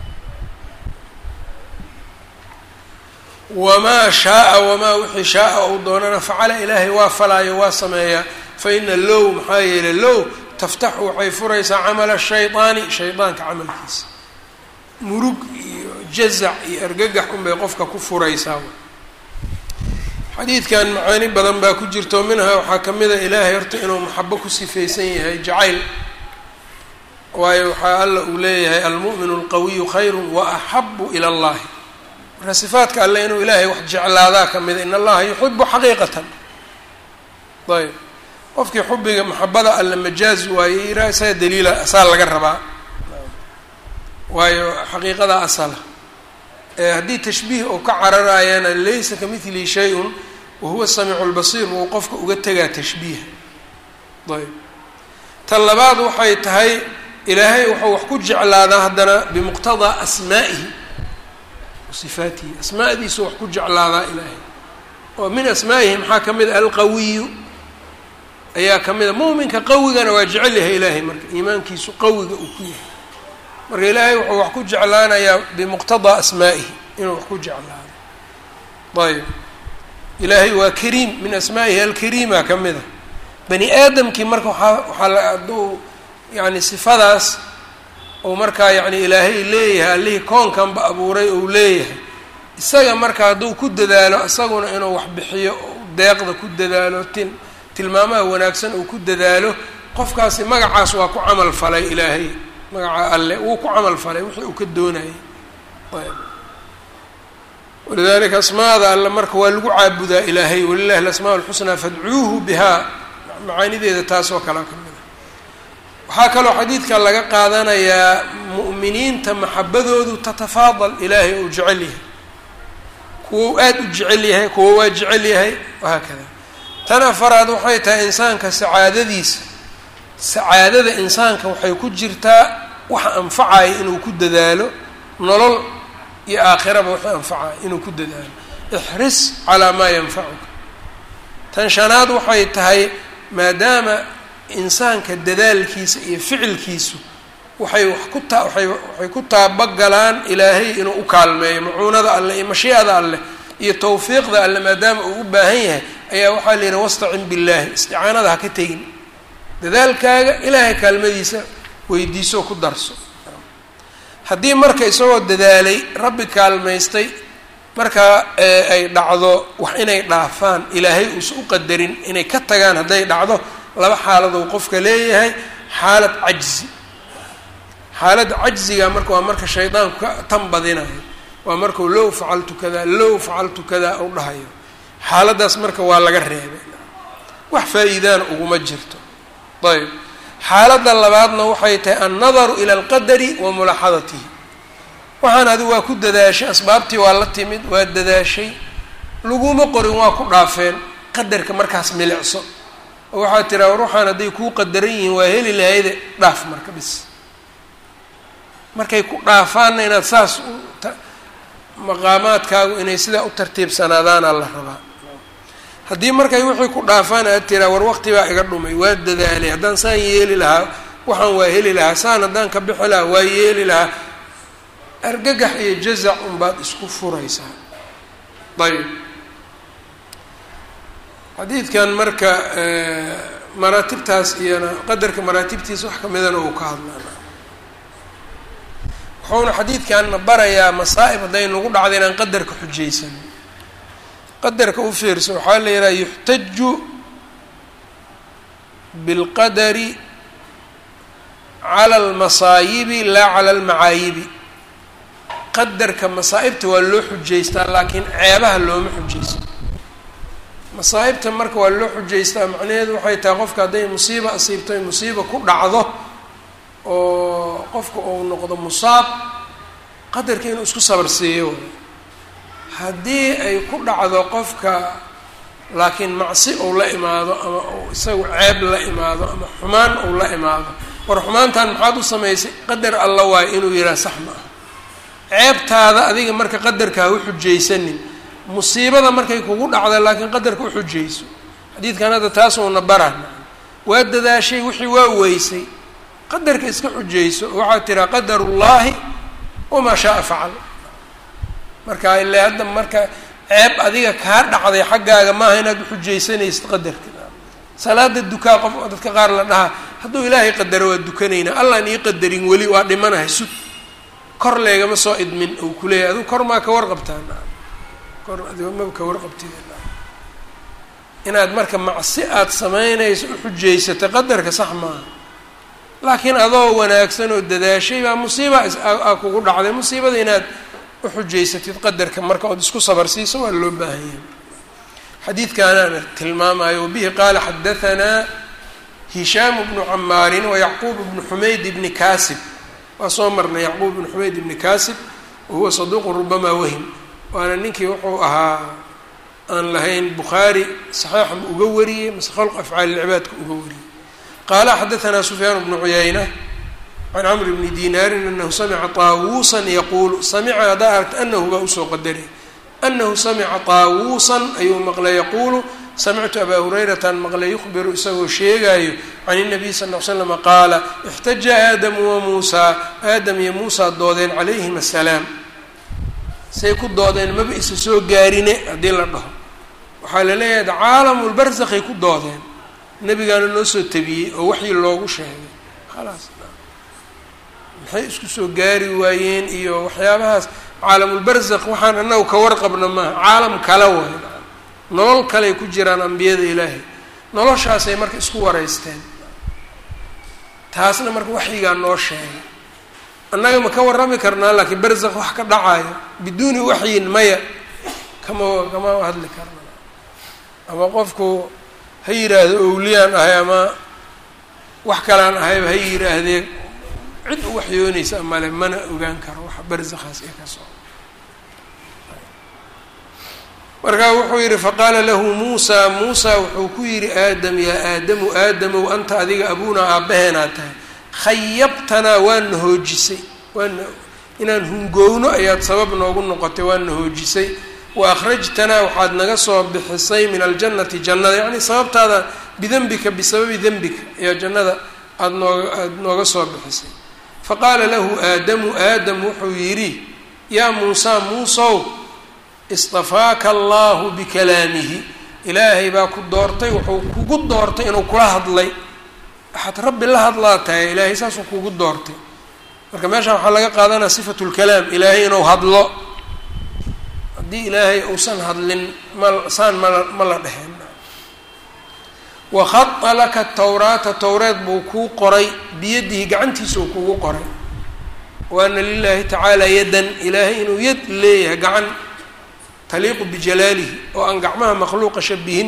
[SPEAKER 1] wamaa shaaa wamaa wixii shaaa uu doonana facala ilaahay waa falaayo waa sameeyaa fa ina low maxaa yeelay low taftaxu waxay furaysaa camala shaydaani shaydaanka camalkiisa murug iyo jazac iyo argagax unbay qofka ku furaysaa xadiidkan macaani badan baa ku jirto minhaa waxaa ka mid a ilaahay horta inuu maxabo ku sifaysan yahay jacayl waayo waxaa alla uu leeyahay almu'minu alqawiyu khayru wa axabu ila allahi marka sifaadka alle inuu ilaahay wax jeclaadaa ka mida in allaha yuxibu xaqiiqatan ayb qofkii xubiga maxabada alle majaaz waaye iraa isaga daliila asaa laga rabaa waayo xaqiiqada asala haddii tashbiih uu ka cararaayana laysa kamidlihi shay-un wahuwa samiicu lbasiir uu qofka uga tegaa tashbiiha ayb ta labaad waxay tahay ilaahay wuxuu wax ku jeclaadaa haddana bimuqtadaa asmaa'ihi sifaatihi asmaadiisu wax ku jeclaadaa ilaahay oo min asmaa'ihi maxaa ka mid a alqawiyu ayaa ka mid a mu'minka qawigana waa jecel yahay ilaahay marka iimaankiisu qawiga uu ku yahay marka ilaahay wuxuu wax ku jeclaanayaa bimuqtadaa asmaa'ihi inuu wax ku jeclaado ayb ilaahay waa kariim min asmaa'ihi alkariima ka mid a bani aadamkii marka waaa waxaa la hadduu yani sifadaas ou markaa yani ilaahay leeyahay allihii koonkanba abuuray ou leeyahay isaga marka hadduu ku dadaalo isaguna inuu wax bixiyo deeqda ku dadaalo tin tilmaamaha wanaagsan uu ku dadaalo qofkaasi magacaas waa ku camal falay ilaahay magaca alle wuu ku camal falay wixii uu ka doonayay walidalika asmaada alle marka waa lagu caabudaa ilaahay walilahi alasmaa alxusnaa fadcuuhu bihaa macaanideeda taasoo kalea ka mid a waxaa kaloo xadiidka laga qaadanayaa mu'miniinta maxabadoodu tatafaadal ilaahay uu jecel yahay kuwo aada u jecel yahay kuwo waa jecel yahay wahaakada tan afaraad waxay tahay insaanka sacaadadiisa sacaadada insaanka waxay ku jirtaa waxa anfacaya inuu ku dadaalo nolol iyo aakhiraba waxa anfacaya inuu ku dadaalo ixris calaa maa yanfacuka tan shanaad waxay tahay maadaama insaanka dadaalkiisa iyo ficilkiisu waxay wax ku taa waay waxay ku taabagalaan ilaahay inuu u kaalmeeyo macuunada alleh iyo mashiicada alleh iyo tawfiiqda alle maadaama uu u baahan yahay ayaa waxaa la yidhi wastacin billaahi isticaanada ha ka tegin dadaalkaaga ilaahay kaalmadiisa weydiisoo ku darso haddii marka isagoo dadaalay rabbi kaalmaystay markaa ay dhacdo wax inay dhaafaan ilaahay uusa u qadarin inay ka tagaan hadday dhacdo laba xaaladou qofka leeyahay xaalad cajzi xaaladda cajziga marka waa marka shaydaanku ka tan badinayo waa markau low facaltu kada low facaltu kada u dhahayo xaaladdaas marka waa laga reebay wax faa-iidaana uguma jirto ayb xaaladda labaadna waxay tahay annadaru ila alqadari wa mulaaxadatihi waxaan adigu waa ku dadaashay asbaabtii waa la timid waa dadaashay laguma qorin waa ku dhaafeen qadarka markaas milicso oo waxaad tiraa war waxaan hadday kuu qadaran yihiin waa heli lahayde dhaaf marka bis markay ku dhaafaanna inaad saas u maqaamaadkaagu inay sidaa u tartiibsanaadaana la rabaa haddii markay wixii ku dhaafaan aad tiraa war waqti baa iga dhumay waa dadaalay haddaan saan yeeli lahaa waxaan waa heli lahaa saan haddaan ka bixi lahaa waa yeeli lahaa argagax iyo jazac unbaad isku furaysaa ayb xadiidkan marka maraatibtaas iyona qadarka maraatibtiisa wax kamidana uu ka hadlana wuxuuna xadiidkanna barayaa masaa'ib hadday nagu dhacda inaan qadarka xujaysan qadarka u fiirso waxaa la yidhaha yuxtaju bilqadari cala almasaayibi laa cala almacaayibi qadarka masaa'ibta waa loo xujaystaa laakiin ceebaha looma xujaysto masaa'ibta marka waa loo xujaystaa macnaheedu waxay tahay qofka hadday musiiba asiibto ay musiiba ku dhacdo oo qofka uu noqdo musaab qadarka inuu isku sabarsiiyo haddii ay ku dhacdo qofka laakiin macsi uu la imaado ama uu isagu ceeb la imaado ama xumaan uu la imaado war xumaantan maxaad u samaysay qadar alla waayo inuu yidhaha sax ma ah ceebtaada adiga marka qadarka ha u xujaysanin musiibada markay kugu dhacda laakiin qadarka u xujayso xadiidkan hadda taasuuna barana waa dadaashay wixii waa weysay qadarka iska xujayso waxaad tiraa qadarullaahi wamaa shaaa facal marka ile hadda marka ceeb adiga kaa dhacday xaggaaga maaha inaad uxujaysanaysid qadarka salaada dukaa qof dadka qaar la dhahaa hadduu ilaahay qadaro waa dukanaynaa allaan ii qadarin weli waa dhimanahay sug kor leegama soo idmin uu kuleeyahy adigu kor maa ka warqabtaan kor adigo maba ka warqabtid inaad marka macsi aad samaynayso uxujaysata qadarka sax maaha laakiin adoo wanaagsan oo dadaashay baa musiiba aa kugu dhacday musiibada inaad uxujaysatid qadarka marka ood isku sabarsiiso waa loo baahan yahay xadiidkaanaana tilmaamayo wabihi qaala xadahanaa hishaamu bnu camaarin wa yacquub bnu xumayd bni kaasib waa soo marnay yacquub bnu xumayd bni kaasib wahuwa saduuqun rubamaa wahim waana ninkii wuxuu ahaa aan lahayn bukhaari saxiixa ma uga wariyey mase khalq afcaali lcibaadka uga wariyey qaala xadahanaa sufyaan bnu cuyayna can camr bni dinaarin anahu samica taawuusan yaquulu samica haddaa aragta anahu baa usoo qadaray anahu samica taawuusan ayuu maqlay yaquulu samictu abaa hurayrataan maqlay yukhbiru isagoo sheegaayo can inabiy sal l slama qaala ixtaja aadamu wa muusaa aadam iyo muusaa doodeen calayhim assalaam say ku doodeen maba isa soo gaarine haddii la dhaho waxaa la leeyahay caalamulbarsakhay ku doodeen nebigaana noo soo tabiyey oo waxii loogu sheegay khalaas maxay isku soo gaari waayeen iyo waxyaabahaas caalamulbarzakh waxaan annagu ka warqabna maaha caalam kale waay nolol kaley ku jiraan ambiyada ilaahay noloshaasay marka isku wareysteen taasna marka waxyigaa noo sheegay annaga ma ka warrami karnaa laakiin barzakh wax ka dhacayo biduuni waxyin maya kama kama hadli karna ama qofku ha yidhaahdo owliyaan ahay ama wax kalaan ahayba ha yidhaahdee cid u waxyoonaysa male mana ogaan karo waxa barzakhaas ee ka soo markaa wuxuu yidhi faqaala lahu muusaa muusaa wuxuu ku yidhi aadam yaa aadamu aadamow anta adiga abuunaa aabbaheenaa tahay khayabtanaa waana hoojisay waana inaan hungowno ayaad sabab noogu noqotay waana hoojisay wa akhrajtanaa waxaad naga soo bixisay min aljannati jannada yacni sababtaada bidembika bisababi dembika ayaa jannada aada nooga aada nooga soo bixisay faqaala lahu aadamu aadam wuxuu yidhi yaa muusaa muusow istafaaka allahu bikalaamihi ilaahay baa ku doortay wuxuu kugu doortay inuu kula hadlay waxaad rabbi la hadlaa tahay ilaahay saasuu kugu doortay marka meeshaan waxaa laga qaadanaya sifatu lkalaam ilaahay inuu hadlo haddii ilaahay uusan hadlin ma saan mala ma la dheheen wakhada laka tawraata towreed buu kuu qoray biyadihi gacantiisa uu kugu qoray wa ana lilahi tacaala yadan ilaahay inuu yad leeyahay gacan taliiqu bijalaalihi oo aan gacmaha makhluuqa shabihin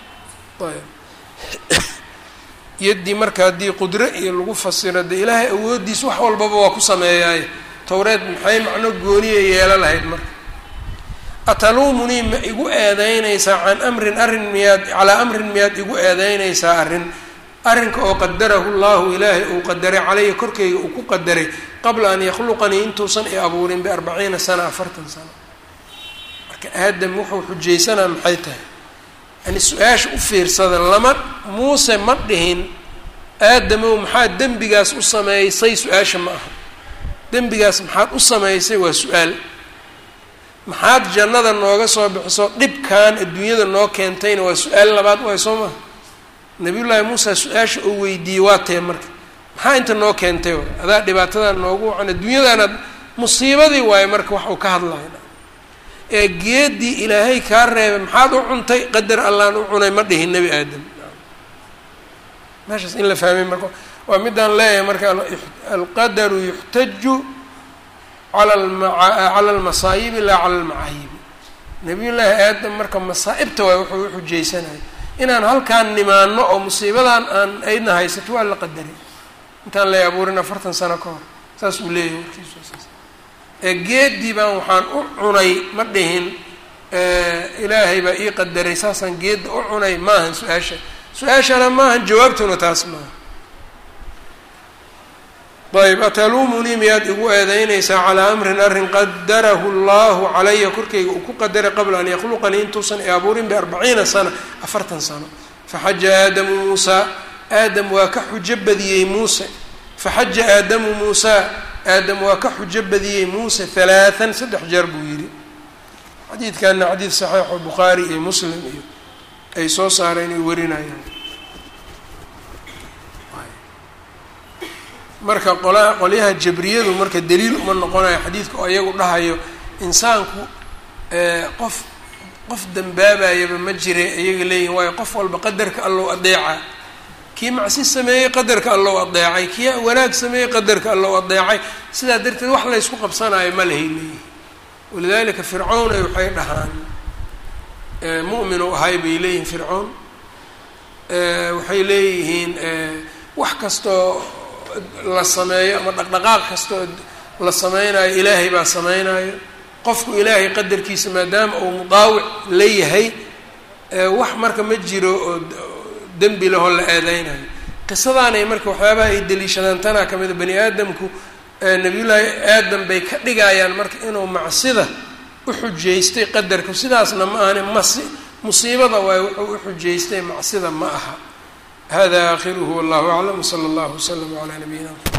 [SPEAKER 1] yaddii marka haddii qudro iyo lagu fasiro dee ilaahay awooddiis wax walbaba waa ku sameeyaaye towreed maxay macno gooniya yeelo lahayd marka ataluumunii ma igu eedeynaysaa can amrin arrin miyaad calaa amrin miyaad igu eedeynaysaa arrin arrinka oo qadarahu llahu ilaahay uu qadaray calaya korkeyga uu ku qadaray qabla an yakhluqanii intuusan i abuurin biarbaciina sana afartan sano marka aadam wuxuu xujaysanaa maxay tahay yani su-aasha u fiirsada lama muuse ma dhihin aadamow maxaad dembigaas u sameysay su-aasha ma aha dembigaas maxaad u sameysay waa su-aal maxaad jannada nooga soo bixiso dhibkan adduunyada noo keentayna waa su-aal labaad waay soo maha nabiyullaahi muusa su-aasha uu weydiiyey waa tee marka maxaa inta noo keentay waay adaa dhibaatadan noogu wacan adduunyadaanaad musiibadii waaye marka wax uu ka hadlayo ee geedii ilaahay kaa reebay maxaad u cuntay qadar allaan u cunay ma dhihin nebi aadam meeshaas in la fahmay marka waa midaan leeyahay marka alqadaru yuxtaju cala cala almasaayibi laa cala almacaayibi nabiyullaahi aadam marka masaa'ibta waay wuxuu uxujaysanaya inaan halkaan nimaano oo musiibadan aan aydna haysato waa la qadaray intaan lay abuurin afartan sano ka hor saas uu leeyahay warkiisu saas ee geedii baan waxaan u cunay ma dhihin ilaahay baa ii qadaray saasaan geedda u cunay maahan su-aasha su-aashana maahan jawaabtuna taas maaha ayb ataluumunii miyaad igu eedeynaysaa calaa amrin arrin qadarahu llahu calaya korkayga uu ku qadaray qabla an yakhluqanii intuusan i abuurin biarbaciina sana afartan sano faxaja aadamu muusaa aadam waa ka xujo badiyey muuse faxaja aadamu muusaa aadam waa ka xujo badiyey muuse halaathan saddex jeer buu yidhi xadiidkana xadiid saxiixo bukhaari iyo muslim iyo ay soo saareen ay warinayaan marka qolaa qolyaha jabriyadu marka daliil uma noqonayo xadiidka oo iyagu dhahayo insaanku qof qof dambaabayaba ma jire iyaga leeyihin waayo qof walba qadarka allow adeeca kii macsi sameeyey qadarka allow adeecay kii wanaag sameeyey qadarka allow adeecay sidaa darteed wax laysku qabsanayo ma lahay leeyihin walidalika fircown ay waxay dhahaan mu'minu ahay bay leeyihiin fircown waxay leeyihiin wax kastoo la sameeyo ama dhaqdhaqaaq kastoo la sameynayo ilaahay baa sameynayo qofku ilaahay qadarkiisa maadaama uu mudaawic la yahay wax marka ma jiro oo dembi lahoo la eedeynayo qisadaanay marka waxyaabaha ay deliishadaan tanaa ka mida bani aadamku nabiyullaahi aadam bay ka dhigayaan marka inuu macsida u xujaystay qadarka sidaasna ma ahani masi musiibada waay wuxuu u xujaystay macsida ma aha hada aakhiruhu wallahu aclam wsala allahu waslama calaa nabiyina mxamed